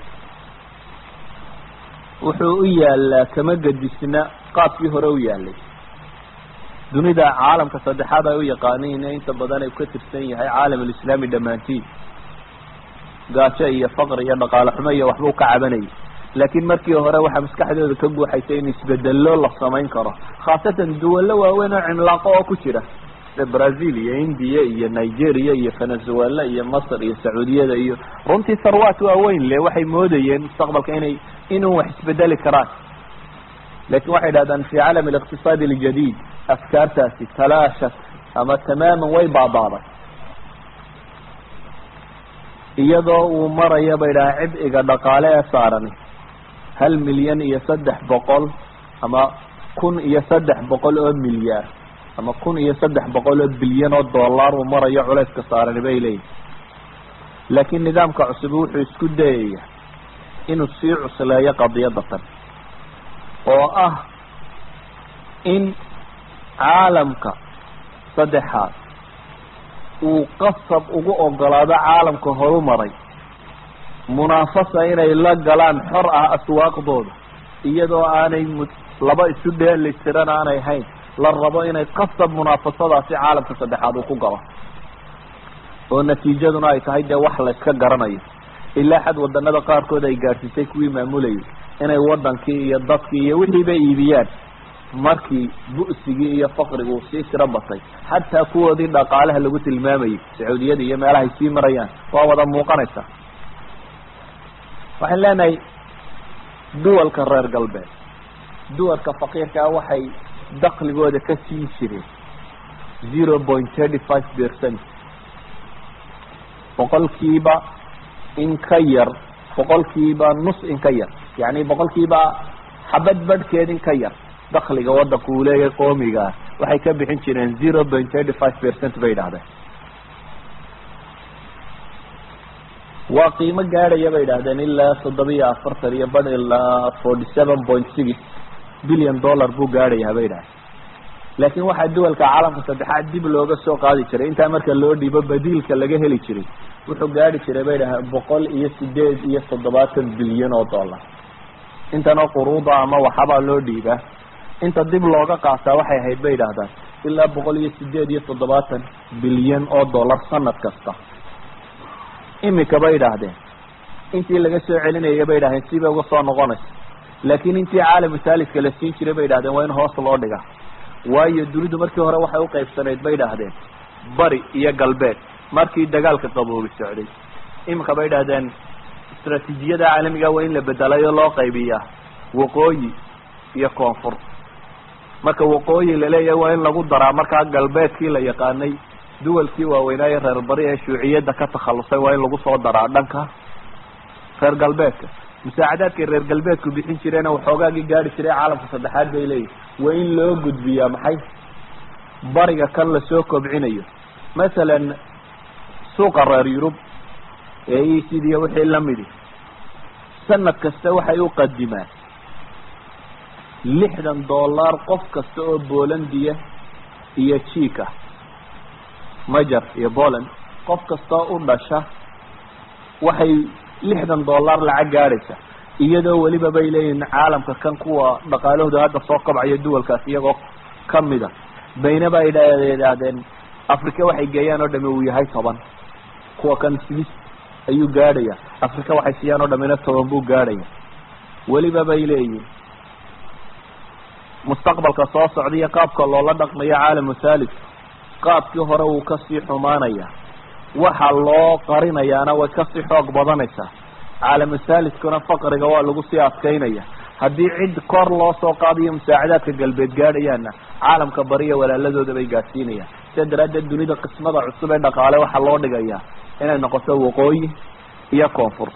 wuxuu u yaalaa kama gedisna qaabkii hore u yaalay dunida caalamka saddexaad ay u yaqaaniin inta badan ay ka tirsan yahay caalam alislaami dhammaantiin gaajo iyo faqr iyo dhaqaale xumo iyo waxbuu ka cabanayay laakiin markii hore waxaa maskaxdooda ka guuxaysa in isbedelo la samayn karo khaasatan duwallo waaweyn oo cimlaaqo oo ku jira sida brazil iyo india iyo nigeria iyo venezuela iyo masr iyo sacuudiyada iyo runtii sarwaat waaweyn le waxay moodayeen mustaqbalka inay inuu wax isbedeli karaan lakin waxay dhahdaan fi caalam aliqtisaadi aljadiid afkaartaasi talaashat ama tamaaman way baabaaday iyadoo uu maraya bay dhaha cibciga dhaqaale ee saarani hal milyan iyo saddex boqol ama kun iyo saddex boqol oo milyaar ama kun iyo saddex boqol oo bilyan oo dollar uu marayo culayska saarani bay leeyihin laakiin nidaamka cusub wuxuu isku dayaya inuu sii cusleeyo qadiyadda tan oo ah in caalamka saddexaad uu qasab ugu ogolaado caalamka horumaray munaafasa inay la galaan xor ah aswaaqdooda iyadoo aanay laba isu dheeli tiran aanay hayn la rabo inay qasab munaafasadaasi caalamka saddexaad uu ku galo oo natiijaduna ay tahay dee wax la iska garanayo ilaa xad wadanada qaarkood ay gaadhsiisay kuwii maamulayay inay wadankii iyo dadkii iyo wixiiba iibiyaan markii bu'sigii iyo faqrigu uu sii tiro batay xataa kuwoodii dhaqaalaha lagu tilmaamayay sacuudiyada iyo meelahay sii marayaan waa wada muuqanaysa waxaan leenahay duwalka reer galbeed duwalka faqiirkaa waxay dakligooda ka siin jireen zero point thirty five percent boqolkiiba in ka yar boqolkiiba nus in ka yar yani boqolkiiba xabad badhkeed in ka yar dakliga wadanku uu leeyahay qoomigaa waxay ka bixin jireen zero point thirty five percent bay idhahdeen waa qiimo gaadhaya bay idhahdeen ilaa toddobiyo afartan iyo badh ilaa forty seven point six billion dollar buu gaadhayaa bay idhahdeen laakiin waxaa duwalka caalamka saddexaad dib looga soo qaadi jiray intaa marka loo dhiibo badiilka laga heli jiray wuxuu gaadhi jiray bay dhahdeen boqol iyo sideed iyo toddobaatan bilyan oo dollar intanoo quruuda ama waxabaa loo dhiibaa inta dib looga qaataa waxay ahayd bay idhahdaan ilaa boqol iyo sideed iyo toddobaatan bilyan oo dollar sanad kasta imika bay idhaahdeen intii laga soo celinaya bay idhahdeen sibay uga soo noqonaysa laakiin intii caalamu saaliska la siin jiray bay idhahdeen waa in hoos loo dhigaa waayo dunidu markii hore waxay uqaybsanayd bay idhaahdeen bari iyo galbeed markii dagaalka qaboobi socday imika bay idhahdeen istraatiijiyada caalamiga waa in la bedelay oo loo qaybiyaa waqooyi iyo koonfur marka waqooyi laleeyahay waa in lagu daraa markaa galbeedkii la yaqaanay duwalkii waaweynaaye reer bari ee shuuciyadda ka takhalusay waa in lagu soo daraa dhanka reer galbeedka musaacadaadkay reer galbeedku bixin jireena waxoogaagii gaari jiray caalamka saddexaad bay leeyihin waa in loo gudbiyaa maxay bariga kan lasoo kobcinayo masalan suuqa reer yurub ee ecd iyo wixii lamidi sanad kasta waxay u qadimaan lixdan dollar qof kasta oo bolandiya iyo jiika majer iyo poland qof kastoo u dhasha waxay lixdan dollar lacag gaadhaysa iyadoo weliba bay leeyihin caalamka kan kuwa dhaqaalahooda hadda soo kobcaya duwalkaas iyagoo kamida baynaba ay idhaahdeen africa waxay geeyaan oo dhami uu yahay toban kuwa kan swiss ayuu gaadhaya africa waxay siiyaan oo dhamina toban buu gaadhaya weliba bay leeyihin mustaqbalka soo socda iyo qaabka loola dhaqmayo caalamu thalith qaabkii hore wuu kasii xumaanaya waxa loo qarinayaana way kasii xoog badanaysaa caalamu thalithkuna faqriga waa lagu sii adkaynaya haddii cid kor loo soo qaadayo musaacadaadka galbeed gaadhayaana caalamka bariya walaaladooda bay gaadhsiinayaan sidaa daraaddeed dunida qismada cusub ee dhaqaale waxaa loo dhigayaa inay noqoto waqooyi iyo koonfur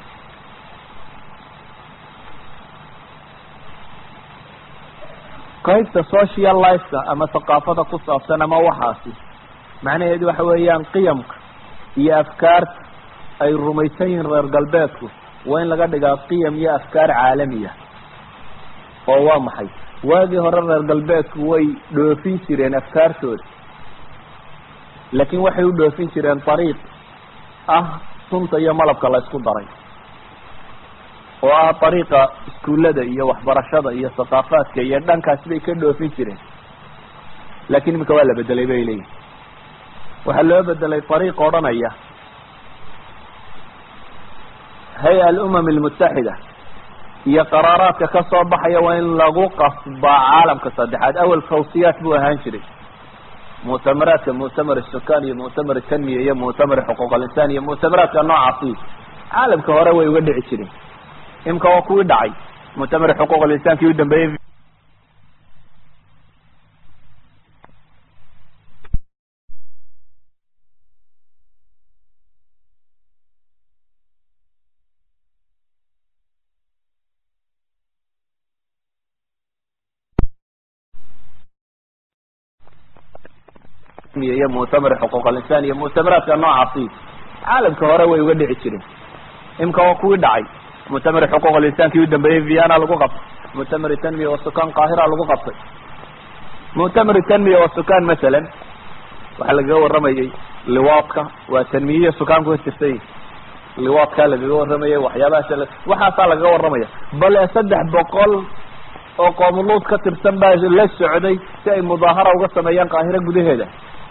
qaybta social lifeka ama thaqaafada ku saabsan ama waxaasi macnaheedu waxa weeyaan qiyamka iyo afkaarta ay rumaysan yihiin reer galbeedku waa in laga dhigaa qiyam iyo afkaar caalamiya oo waa maxay waagii hore reer galbeedku way dhoofin jireen afkaartooda laakiin waxay u dhoofin jireen ariiq ah sunta iyo malabka la isku daray oo ah dariiqa iskuullada iyo waxbarashada iyo thaqaafaadka iyo dhankaasi bay ka dhoofin jireen laakiin iminka waa la bedelay bay leeyihin waxaa loo bedelay dariiq odhanaya hay-a alumam almutaxida iyo qaraaraadka ka soo baxaya waa in lagu qasbaa caalamka saddexaad awel tawsiyaat buu ahaan jiray muctamaraadka muctamar sukan iyo muctamar tanmiya iyo muctamar xuquuq alinsaan iyo muctamaraadka noocaasi caalamka hore way uga dhici jireen imika waa kuwii dhacay muctamar xuquuq alinsaankii u dambeeyey iyo muctamar xuquuq alinsaan iyo muctamaraadka noocaasi caalamka hore way uga dhici jireen imika waa kuwii dhacay muctamar xuquuq alinsaankii u dambeeyey viana lagu qabtay muctamar tanmiya wasukan qaahira lagu qabtay muctamar tanmiya wasukan masalan waxaa lagaga waramayey liwaadka waa tanmiyiya sukaanku ka jirtay liwaadkaa lagaga waramayay waxyaabahaas waxaasaa lagaga waramaya bale saddex boqol oo qoomuluud ka tirsan baa la socday si ay mudaahara uga sameeyaan qaahiro gudaheeda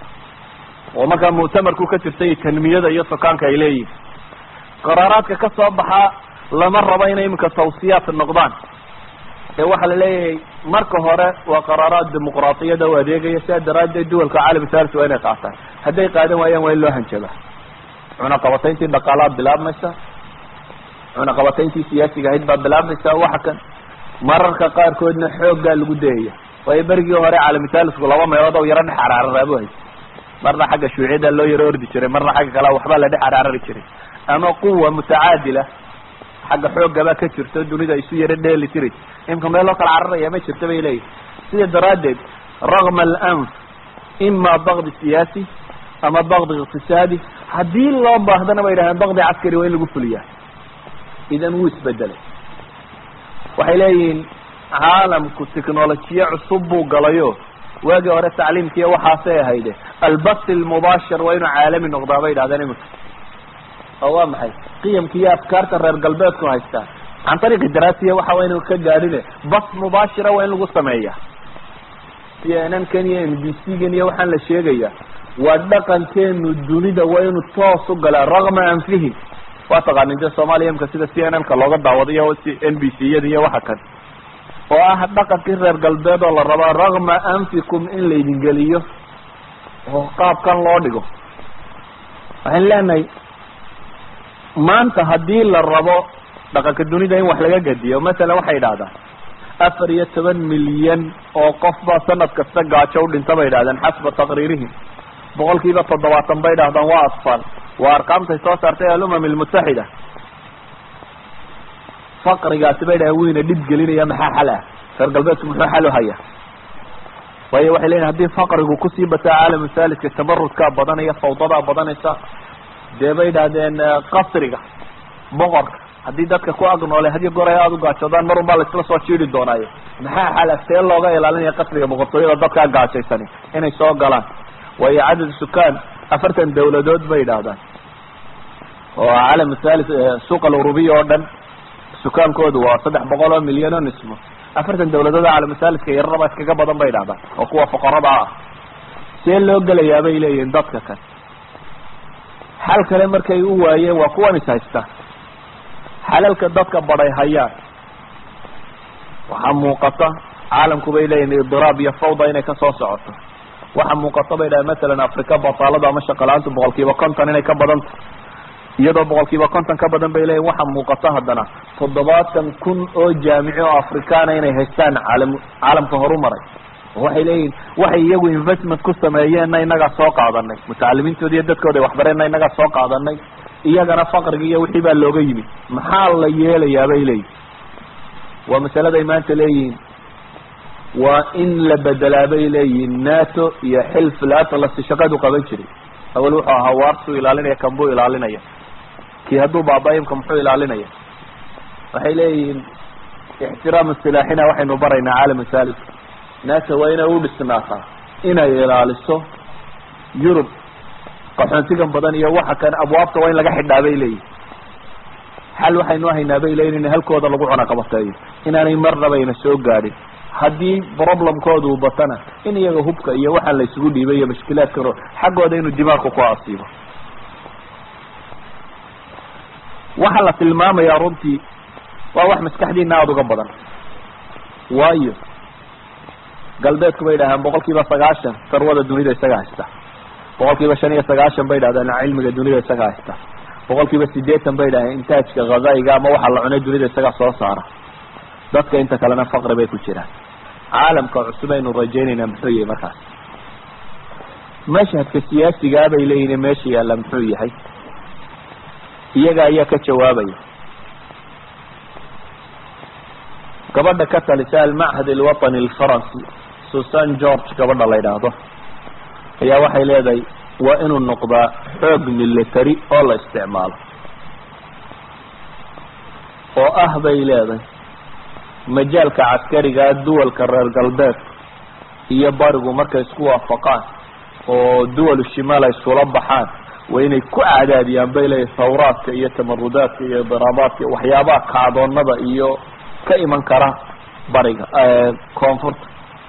oo markaa muctamarku ka jirtay tanmiyada iyo sukaanka ay leeyihin qaraaraadka ka soo baxaa lama rabo inay iminka tawsiyaat noqdaan ee waxaa la leeyahay marka hore waa qaraaraad dimuqraatiyada u adeegaya sidaa daraaddeed duwalka caalam salis waa inay qaataan hadday qaadan waayaan waa in loo hanjabaa cunaqabatayntii dhaqaalaad bilaabmaysa cunaqabatayntii siyaasiga ahayd baa bilaabmaysa waxa kan mararka qaarkoodna xooggaa lagu dayaya waayo berigii hore caalamisalisku laba meelood oo yaro dhex araararaabu hay marna xagga shuuciyada loo yaro ordi jiray marna xagga kale waxbaa la dhex araarari jiray ama quwa mutacaadila xagga xooggabaa ka jirto dunida isu yaro dheeli tiri imka meel loo kala cararaya ma jirto bay leeyihin sida daraaddeed ragma alanf ima bakdi siyaasi ama bakdi iqtisaadi haddii loo baahdana bay yidhahdeen bakdi caskari waa in lagu fuliyaa idan wuu isbedelay waxay leeyihiin caalamku technolojiye cusub buu galayo waagii hore tacliimkiiya waxaasay ahayde albasi lmubaashir waa inuu caalami noqdaa bay yidhahdeen iminka oo waa maxay qiyamka iyo afkaarta reer galbeedku haystaa can ariiqi daraasiya waxa waa inu ka gaadhine bas mubaashira waa in lagu sameeya cnn kan iyo m b c gan iyo waxaan la sheegaya waa dhaqankeenu dunida waa inuu toos u galaa ragma anfihim waa taqaanin dee soomaaliya imka sida c n n ka looga daawadayo n b c yada iyo waxa kan oo ah dhaqankii reer galbeed oo la rabaa ragma anfikum in laydin geliyo oo qaabkan loo dhigo waxaan leenahay maanta haddii la rabo dhaqanka dunida in wax laga gadiyo masalan waxay idhahdaan afar iyo toban milyan oo qof baa sanad kasta gaajo u dhinta bay idhahdeen xasba taqriirihim boqol kiiba toddobaatan bay idhahdaan waa asfal waa arqaamtay soo saartay alumam almutaxida faqrigaasi bay dhahen weyna dhib gelinaya maxaa xal ah reer galbeedku muxuu xal u haya waayo waxay leyihin hadii faqrigu kusii bataa caalamu saliska tabarudkaa badanaya fawdadaa badanaysa dee bay idhahdeen qasriga boqorka haddii dadka ku ag noole hadiyo goor ay aada u gaajoodaan mar un baa laisla soo jiidi doonaayo maxaa xala see looga ilaalinaya qasriga boqortooyada dadkaa gaajaysani inay soo galaan waayo cadad sukaan afartan dawladood bay idhaahdaan oo caalam salis suuq alurubiya oo dhan sukaankoodu waa saddex boqol oo milyan oo nismo afartan dawladood caalamsaliska yararaba iskaga badan bay idhahdaan oo kuwa fuqarada ah see loo gelayaa bay leeyihin dadka kan xal kale markay u waayeen waa kuwan is haysta xalalka dadka baday hayaan waxaa muuqata caalamku bay leeyihin idiraab iyo fawda inay kasoo socoto waxaa muuqata bay dhahen masalan africa bataalada ama shaqala-aantu boqol kiiba konton inay ka badanta iyadoo boqol kiiba konton ka badan bay leeyihin waxaa muuqata haddana toddobaatan kun oo jaamici oo afrikaana inay haystaan caalam caalamka horumaray waxay leeyihin waxay iyagu investment ku sameeyeenna inagaa soo qaadanay mutacalimiintooda iyo dadkooda ay waxbareenna inagaa soo qaadanay iyagana faqrigi iyo wixii baa looga yimid maxaa la yeelayaa bay leeyihin waa masaladay maanta leeyihiin waa in la bedelaa bay leeyihiin nato iyo xilf latlas shaqadu qaban jiray awel wuxuu ahaa waarsuu ilaalinaya kan buu ilaalinaya kii hadduu baaba imka muxuu ilaalinaya waxay leeyihiin ixtiraam silaaxina waxaynu baraynaa caalam salis nato waa inay u dhisnaataa inay ilaaliso yurub qaxoontigan badan iyo waxa kan abwaabta waa in laga xidhaa bay leeyihin xal waxaynu haynaa bay leeyihin in halkooda lagu cunaqabateeyo inaanay marnabayna soo gaadhin haddii problemkooda uu batana in iyaga hubka iyo waxaan la isugu dhiibay iyo mashkilaadkan xaggooda inuu dimaarku ku asiibo waxaa la tilmaamayaa runtii waa wax maskaxdiina aada uga badan waayo galbeedku bay dhahaan boqol kiiba sagaashan sarwada dunida isaga haysta boqol kiiba shan iyo sagaashan bay dhahdeen cilmiga dunida isaga haysta boqol kiiba sideetan bay dhahdeen intaajka khazaiga ama waxa la cunay dunida isaga soo saara dadka inta kalena faqri bay ku jiraan caalamka cusub aynu rajaynayna muxuu yahay markaas mashhadka siyaasigaa bay leeyihin meesha yaalla muxuu yahay iyaga ayaa ka jawaabaya gabadha ka talisa almachad alwatani alfaransi susan george gabadha la yidhaahdo ayaa waxay leedahay waa inuu noqdaa xoog military oo la isticmaalo oo ah bay leedahay majaalka caskarigaa duwalka reer galbeedka iyo barigu markay isku waafaqaan oo duwalu shimaal ay isula baxaan waa inay ku cadaadiyaan bay leeyahay thawraadka iyo tamarudaadka iyo daraabaadka waxyaabaha kacdoonada iyo ka iman kara bariga koonfurta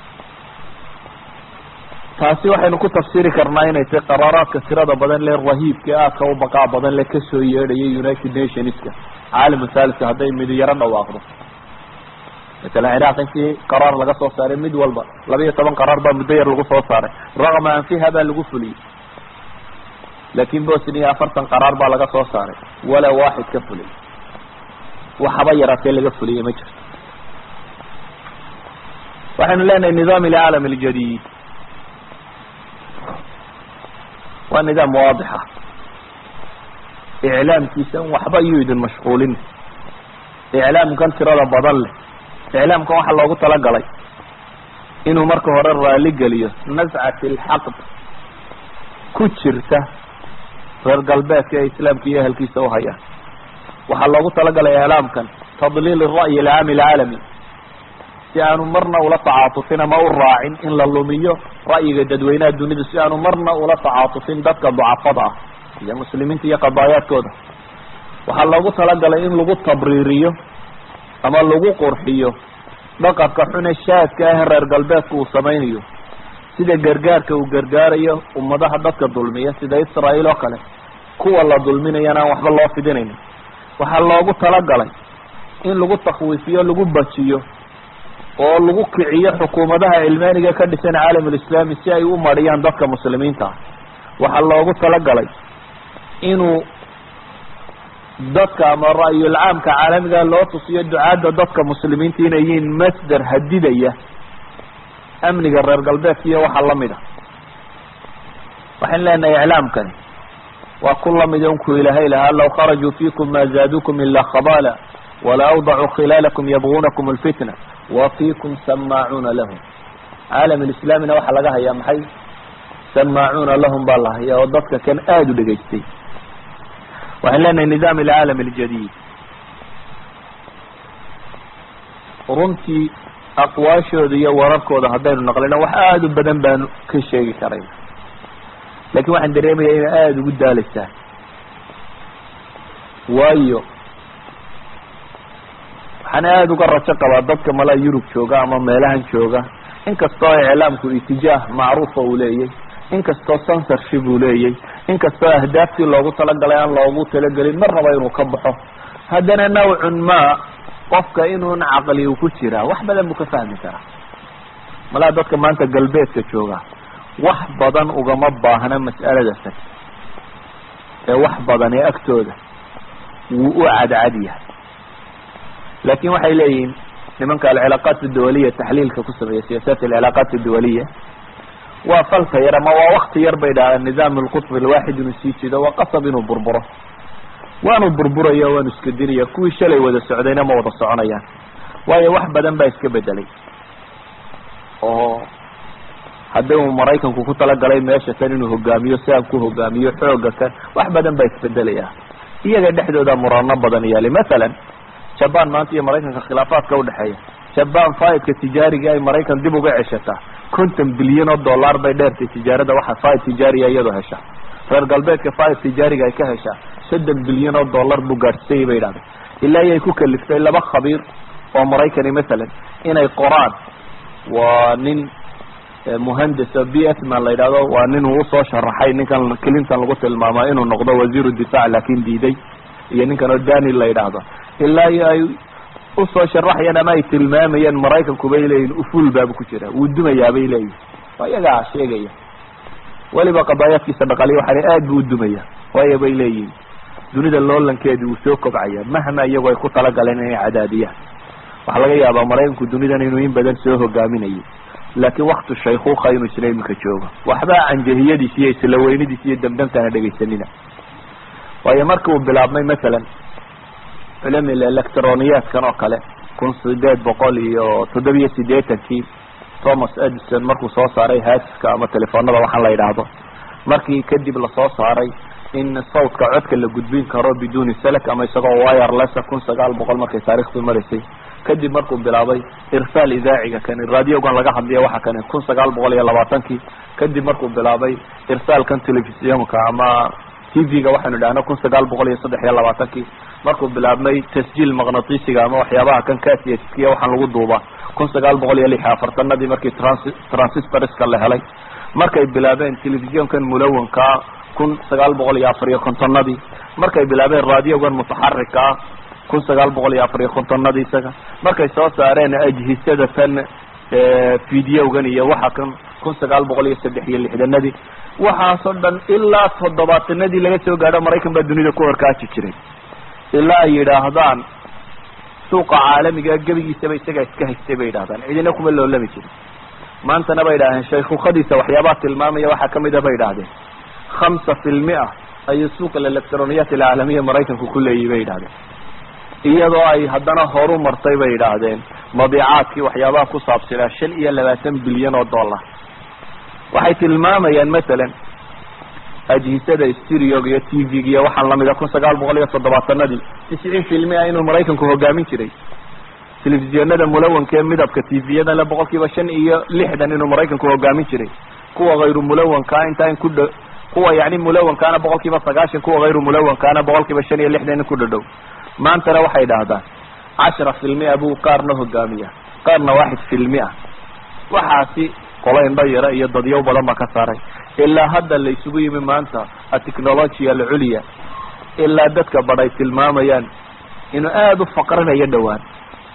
taasi waxaynu ku tafsiri karnaa inay tahay qaraaraadka tirada badan le rahiibka aadka u baqaa badan le kasoo yeedhaya united nationska caalamu thaliska hadday midi yaro dhawaaqdo masalan ciraaq intii qaraar laga soo saaray mid walba laba iyo toban qaraar baa muddo yar lagu soo saaray raqma anfiha baa lagu fuliyey laakin bosnia afartan qaraar baa laga soo saaray walaa waaxid ka fuliyay waxaba yaraatee laga fuliyey ma jirto waxaynu leenahay nidaam alcaalam aljadid waa nidaam waadixa iclaamkiisa waxba yuu idin mashquulin iclaamkan tirada badan leh iclaamkan waxaa loogu talagalay inuu marka hore raali geliyo nascat alxaqd ku jirta reer galbeedka ee islaamka iyo ehelkiisa u hayaan waxaa loogu talagalay iclaamkan tadliil ra'yi alcaami alcaalami si aanu marna ula tacaatufin ama u raacin in la lumiyo ra'yiga dadweynaha dunidu si aanu marna ula tacaatufin dadka ducafada ah iyo muslimiinta iyo qadaayaadkooda waxaa loogu talagalay in lagu tabriiriyo ama lagu qurxiyo dhaqanka xune shaadka ah reer galbeedka uu samaynayo sida gargaarka uu gargaarayo ummadaha dadka dulmiya sida israael oo kale kuwa la dulminayana aan waxba loo fidinaynin waxaa loogu talagalay in lagu takwiifiyo lagu bajiyo oo lagu kiciyo xukuumadaha cilmaaniga ka dhisan caalamulislaami si ay u mariyaan dadka muslimiinta ah waxaa loogu talagalay inuu dadka ama ra'yulcaamka caalamiga loo tusiyo ducaadda dadka muslimiinta inay yihiin masdar hadidaya amniga reer galbeedka iyo waxa lamid a waxaynu leenahay iclaamkani waa ku lamid unku ilaahay lahaa law kharajuu fiikum ma zaadukum ila khabala wala awdacuu khilaalakum yabgunakum alfitna wa fiikum samaacuuna lahum caalam alislaamina waxaa laga hayaa maxay samaacuuna lahum baa la hayaa oo dadka kan aada u dhegaystay waxaan leenahay nidaam alcaalam aljadid runtii aqwaashooda iyo wararkooda haddaynu naqlino wax aada u badan baanu ka sheegi karayna lakin waxaan dareemaya inay aada ugu daaleysaa waayo waxaan aada uga rajo qabaa dadka malaa yurub jooga ama meelahan jooga inkastoo iclaamku itijaah macruufa uu leeyay inkastoo censorship uu leeyay inkastoo ahdaaftii loogu talagalay aan loogu talagelin marnaba inuu ka baxo haddana nawcun ma qofka inuun caqli uu ku jiraa wax badan buu ka fahmi karaa malaa dadka maanta galbeedka jooga wax badan ugama baahna mas'alada tan ee wax badan ee agtooda wuu u cadcad yahay laakin waxay leeyihiin nimanka alcilaaqaat adawaliya taxliilka ku sameeya siyaasaat alcilaaqaat adawaliya waa falka yar ama waa wakti yar bay dhahaan nidaam alqutb alwaaxid inuu sii jido waa qasab inuu burburo waanu burburaya waanu iska dinaya kuwii shalay wada socdayna ma wada soconayaan waayo wax badan baa iska bedelay oo haddii uu maraykanku ku talagalay meesha kan inuu hogaamiyo si aan ku hogaamiyo xooga kan wax badan baa isbedelaya iyaga dhexdooda murano badan yaali masalan jaban maanta iyo maraykanka khilaafaadka udhexeeya jaban faidka tijaariga ay maraykan dib uga ceshataa konton bilyan oo dollar bay dheertay tijaarada waxa faid tijaariya iyadoo hesha reer galbeedka fire tijaariga ay ka heshaa soddon bilyan oo dollar buu gaadhsayay bay idhahdeen ilaa iyay ku kaliftay laba khabiir oo maraykani masalan inay qoraan waa nin muhandes o b s man la yidhahdo waa nin uu usoo sharaxay ninkan clinton lagu tilmaama inuu noqdo wasiiru difaac laakin diiday iyo ninkan oo daniel la yidhaahdo ilaa iyo ay usoo sharaxayaan ama ay tilmaamayaan maraykanku bay leeyihin ufuul baaba ku jira wuu dumayaa bay leeyihin waa iyagaa sheegaya weliba qadaayaadkiisa dhaqaliya waxaana aad buu udumaya waayo bay leeyihin dunida loolankeedii wuu soo kobcaya mahma iyagu ay ku talagaleen inay cadaadiyaan waxaa laga yaabaa maraykanku dunidan inuu in badan soo hogaaminayo laakiin waktu shaykuuka inuu isla iminka joogo waxba canjahiyadiis iyo isla weynidiis iyo damdamtaana dhegaysanina waayo marki uu bilaabmay masalan culamil electroniyaadkan oo kale kun sideed boqol iyo toddobiyo sideetankii thomas edison markuu soo saaray haatifka ama telefoonada waxaan la yidhaahdo markii kadib lasoo saaray in sawtka codka la gudbin karo biduni selec ama isagoo wirelessa kun sagaal boqol markay taarikhdu maraysay kadib markuu bilaabay irsaal idaaciga kani radiogan laga hadliya waxa kani kun sagaal boqol iyo labaatankii kadib markuu bilaabay irsaalkan telefisiyonka ama t v-ga waxaynu idhahna kun sagaal boqol iyo saddex iyo labaatankii markuu bilaabmay tasjiil maqnatisiga ama waxyaabaha kan kasiskiya waxaan lagu duubaa kun sagaal boqol iyo lix iyo afartanadii markii trans transistoriska la helay markay bilaabeen telefisiyonkan mulawankaa kun sagaal boqol iyo afar iyo kontonadii markay bilaabeen radiogan mutaxarika ah kun sagaal boqol iyo afar iyo kontonadii isaga markay soo saareen ajhisada tan videogan iyo waxa kan kun sagaal boqol iyo saddex iyo lixdanadii waxaasoo dhan ilaa toddobaatanadii laga soo gaadho maraykan baa dunida ku horkaaji jiray ilaa ay yidhaahdaan suuqa caalamiga gebigiisaba isagaa iska haystay bay yidhahdaan cidina kuma loolami jirin maantana bay idhahdeen shaykukadiisa waxyaabaha tilmaamaya waxaa kamid a bay idhahdeen hamsa fi lmia ayuu suuqa electroniyaat alcaalamiya maraykanku ku leeyihi bay yidhahdeen iyadoo ay haddana horu martay bay yidhaahdeen mabiicaadkii waxyaabaha ku saabsanaa shan iyo labaatan bilyan oo dollar waxay tilmaamayaan masalan ajhisada stereoga iyo t v-ga iyo waxaan lamida kun sagaal boqol iyo toddobaatanadii tisciin filmia inuu maraykanku hogaamin jiray telefisiyonada mulawanka ee midabka t v-yada le boqol kiiba shan iyo lixdan inuu maraykanku hogaamin jiray kuwa hayru mulawankaa intaa in ku dh kuwa yani mulawankaana boqol kiiba sagaashan kuwa hayru mulawankaana boqol kiiba shan iyo lixdan in ku dhadhow maantana waxay idhaahdaan cashara filmia buu qaarna hogaamiya qaarna waaxid filmia waxaasi qola indho yara iyo dadyow badan baa ka saaray ilaa hadda la isugu yimi maanta atechnologia alculya ilaa dadka badh ay tilmaamayaan inuu aada u faqrinayo dhowaan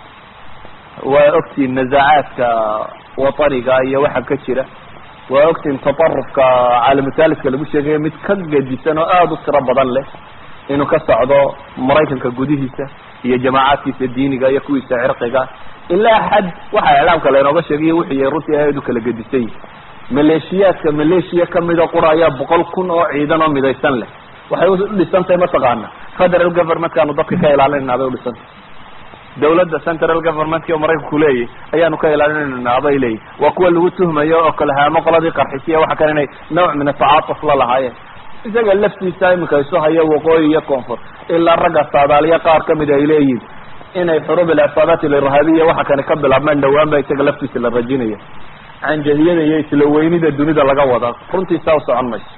waa ogtiin nazacaadka wataniga iyo waxa ka jira waa ogtiin tatarufka caalamutaalidka lagu sheegayo mid ka gedisan oo aada u tiro badan leh inuu ka socdo maraykanka gudihiisa iyo jamaacaadkiisa diiniga iyo kuwiisa cirqiga ilaa xad waxa iclaamka laynooga sheegayo wuxuu yahay runtii aad u kala gedisay maleeshiyaadka maleeshiya kamida qura ayaa boqol kun oo ciidan oo midaysan leh waxay udhisantahay mataqaana federal governmentkaanu dadka ka ilaalinayna bay udhisantay dawladda central governmentka oo maraykanku leeyahy ayaanu ka ilaalinayna bay leeyihi waa kuwa lagu tuhmayo oo kalahaamo qoladii qarxisiya waxa kale inay nooc min atacaatuf la lahaayeen isaga laftiisa iminka isu hayo waqooyi iyo koonfur ilaa ragga saadaaliya qaar kamid ay leeyihin inay xurub ilcisaadaat ilirhaabiya waxa kani ka bilaabmaan dhawaan ba isaga laftiisa la rajinaya canjahiyada iyo isla weynida dunida laga wada runtiisaa u socon mayso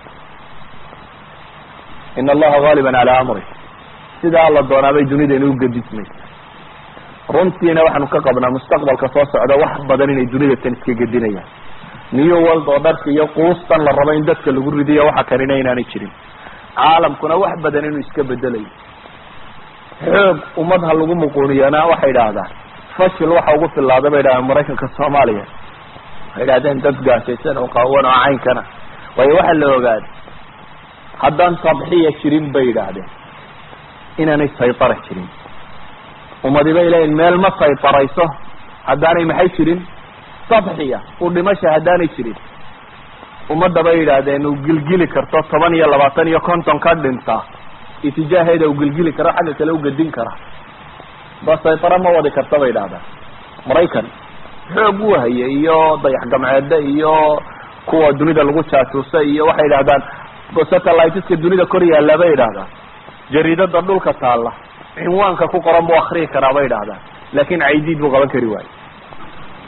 in allaha gaaliban calaa amri sidaa la doonaabay dunida inuu gedismayso runtiina waxaanu ka qabnaa mustaqbalka soo socda wax badan inay dunida tan iska gedinayaan new world oo dharka iyo quustan la rabo in dadka lagu ridiyo waxa kanina inaanay jirin caalamkuna wax badan inuu iska bedelayo xoog ummad ha lagu muquuniyana waxay idhaahdaan fashil waxa ugu filaaday bay idhahdeen maraykanka soomaaliya waxay idhahdeen dad gaashaysan oo qaawan oo caynkana waayo waxaa la ogaaday haddaan tadxiya jirin bay yidhaahdeen inaanay saytara jirin ummadi bay leeyihin meel ma saytarayso haddaanay maxay jirin tadxiya u dhimasha haddaanay jirin ummadda bay yidhaahdeen uu gilgili karto toban iyo labaatan iyo konton ka dhinta itijaaheeda uu gilgili karo xagga kale u gedin kara ba saytara ma wadi karta bay idhahdaan maraykan xoog u haya iyo dayax gamceede iyo kuwa dunida lagu jaajuusa iyo waxay idhahdaan satelliteska dunida kor yaallaa bay idhahdaan jariidada dhulka taalla cinwaanka ku qoran buu akriyi karaa bay idhahdaan laakin caydiid buu qaban kari waayo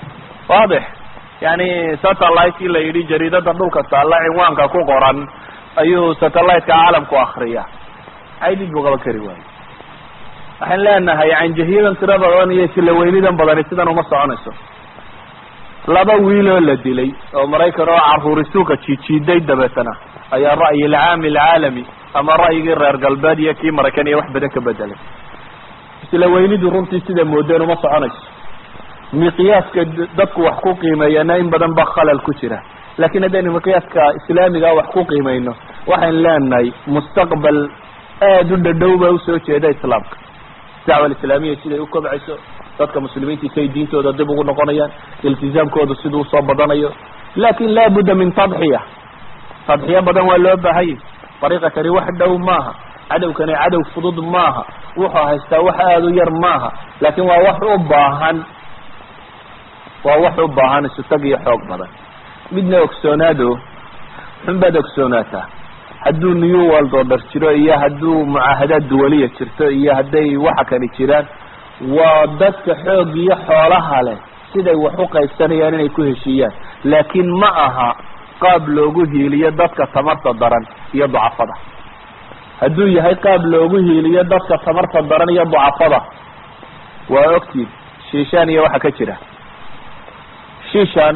waadix yani satelliteki la yidhi jariidada dhulka taalla cinwaanka ku qoran ayuu satelliteka caalamku akriya caydid buu qaban kari waayo waxaan leenahay canjahiyadan tiro badan iyo silaweynidan badani sidan uma soconayso laba wiiloo la dilay oo maraykan oo caruuri suuqa jiijiiday dabeetana ayaa ra'yi alcaami alcaalami ama ra'yigii reer galbeed iyo kii maraykan iyo wax badan ka bedelay silaweynidu runtii sida moodeen uma soconayso miqyaaska dadku wax ku qiimeeyana in badan ba khalal ku jira lakin haddaynu miqyaaska islaamiga wax ku qiimeyno waxaynu leenahay mustaqbal aada u dhadhow ba usoo jeeda islaamka dacwa alislaamiya siday u kobcayso dadka muslimiinta say diintooda dib ugu noqonayaan iltizaamkooda siduu usoo badanayo lakin laabudda min tadxiya tadxiya badan waa loo baahanya dariiqatani wax dhow maaha cadowkani cadow fudud maaha wuxuu haystaa wax aada u yar maaha lakin waa wax u baahan waa wax u baahan isutag iyo xoog badan midna ogsoonaado xun baad ogsoonaataa hadduu new world oo dhar jiro iyo hadduu mucaahadaad duwaliya jirto iyo hadday waxa kani jiraan waa dadka xoog iyo xoolaha leh siday wax u qaybsanayaan inay ku heshiiyaan laakin ma aha qaab loogu hiiliyo dadka tamarta daran iyo ducafada hadduu yahay qaab loogu hiiliyo dadka tamarta daran iyo ducafada waa ogtiin shiishaan iyo waxa ka jira shiishaan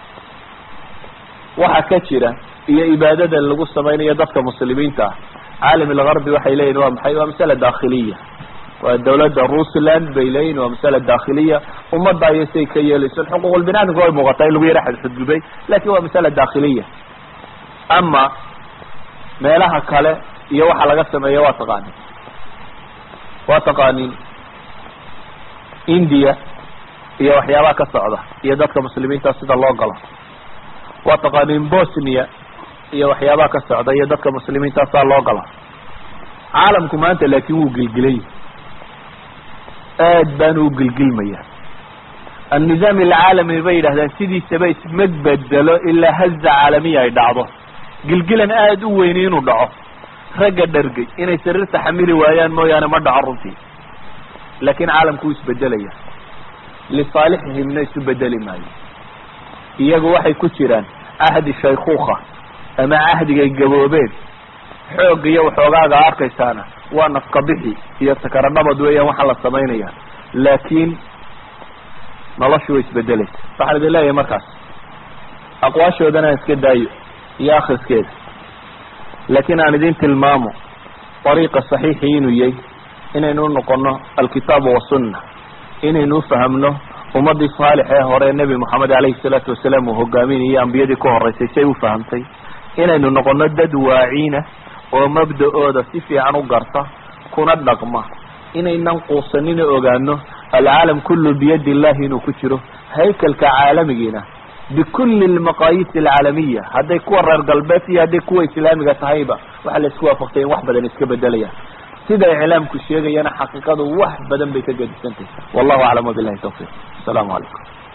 waxa ka jira iyo ibaadada lagu samaynayo dadka muslimiinta ah caalam algarbi waxay leeyihin waa maxay waa masala dakhiliya waa dawladda russland bay leeyihin waa masala dakhiliya ummadda ayay say ka yeelayso xuquuqul binaadamka way muuqataa in lagu yara xadxudgubay lakin waa masala dakhiliya ama meelaha kale iyo waxa laga sameeya waa taqaanin waa taqaanin india iyo waxyaabaha ka socda iyo dadka muslimiinta sida loo galo waa taqaanin bosnia iyo waxyaabaha ka socda iyo dadka muslimiinta saa loo gala caalamku maanta laakin wuu gilgilay aad baanu u gilgilmaya annizaam alcaalami bay yidhahdaan sidiisaba isma bedelo ilaa haza caalamiya ay dhacdo gilgilan aada u weyni inuu dhaco ragga dhargay inay sariirta xamili waayaan mooyaane ma dhaco runtii laakin caalamku wuu isbedelaya lisaalixihimna isu bedeli maayo iyagu waxay ku jiraan cahdi shaykuuka ama cahdigay gaboobeen xoog iyo waxoogaaga arkaysaana waa nafka bixi iyo sakaradhabad weeyaan waxaa la samaynaya laakin noloshu way isbedelaysa waxaan idin leeyahay markaas aqwaashoodana aan iska daayo iyo akriskeeda laakin aan idin tilmaamo dariiqa saxiixi inuu yahay inaynu unoqono alkitaabu wasunna inaynu ufahamno ummadii saalix ee hore nebi moxamed alayhi salaatu wasalaam uu hogaaminayay ambiyadii ka horeysay say ufahamtay inaynu noqono dad waaciina oo mabda-ooda si fiican u garta kuna dhaqma inaynan quusanina ogaano alcaalam kullu biyadi illahi inuu ku jiro haykalka caalamigiina bikulli lmaqaayis alcaalamiya hadday kuwa reer galbeed iyo hadday kuwa islaamiga tahayba waxaa la isku waafaqtay in wax badan iska bedelayaan sida iclaamku sheegayana xaqiiqadu wax badan bay ka gedisantahy wallahu aclam wabilahi tawfiq asalaamu calaykum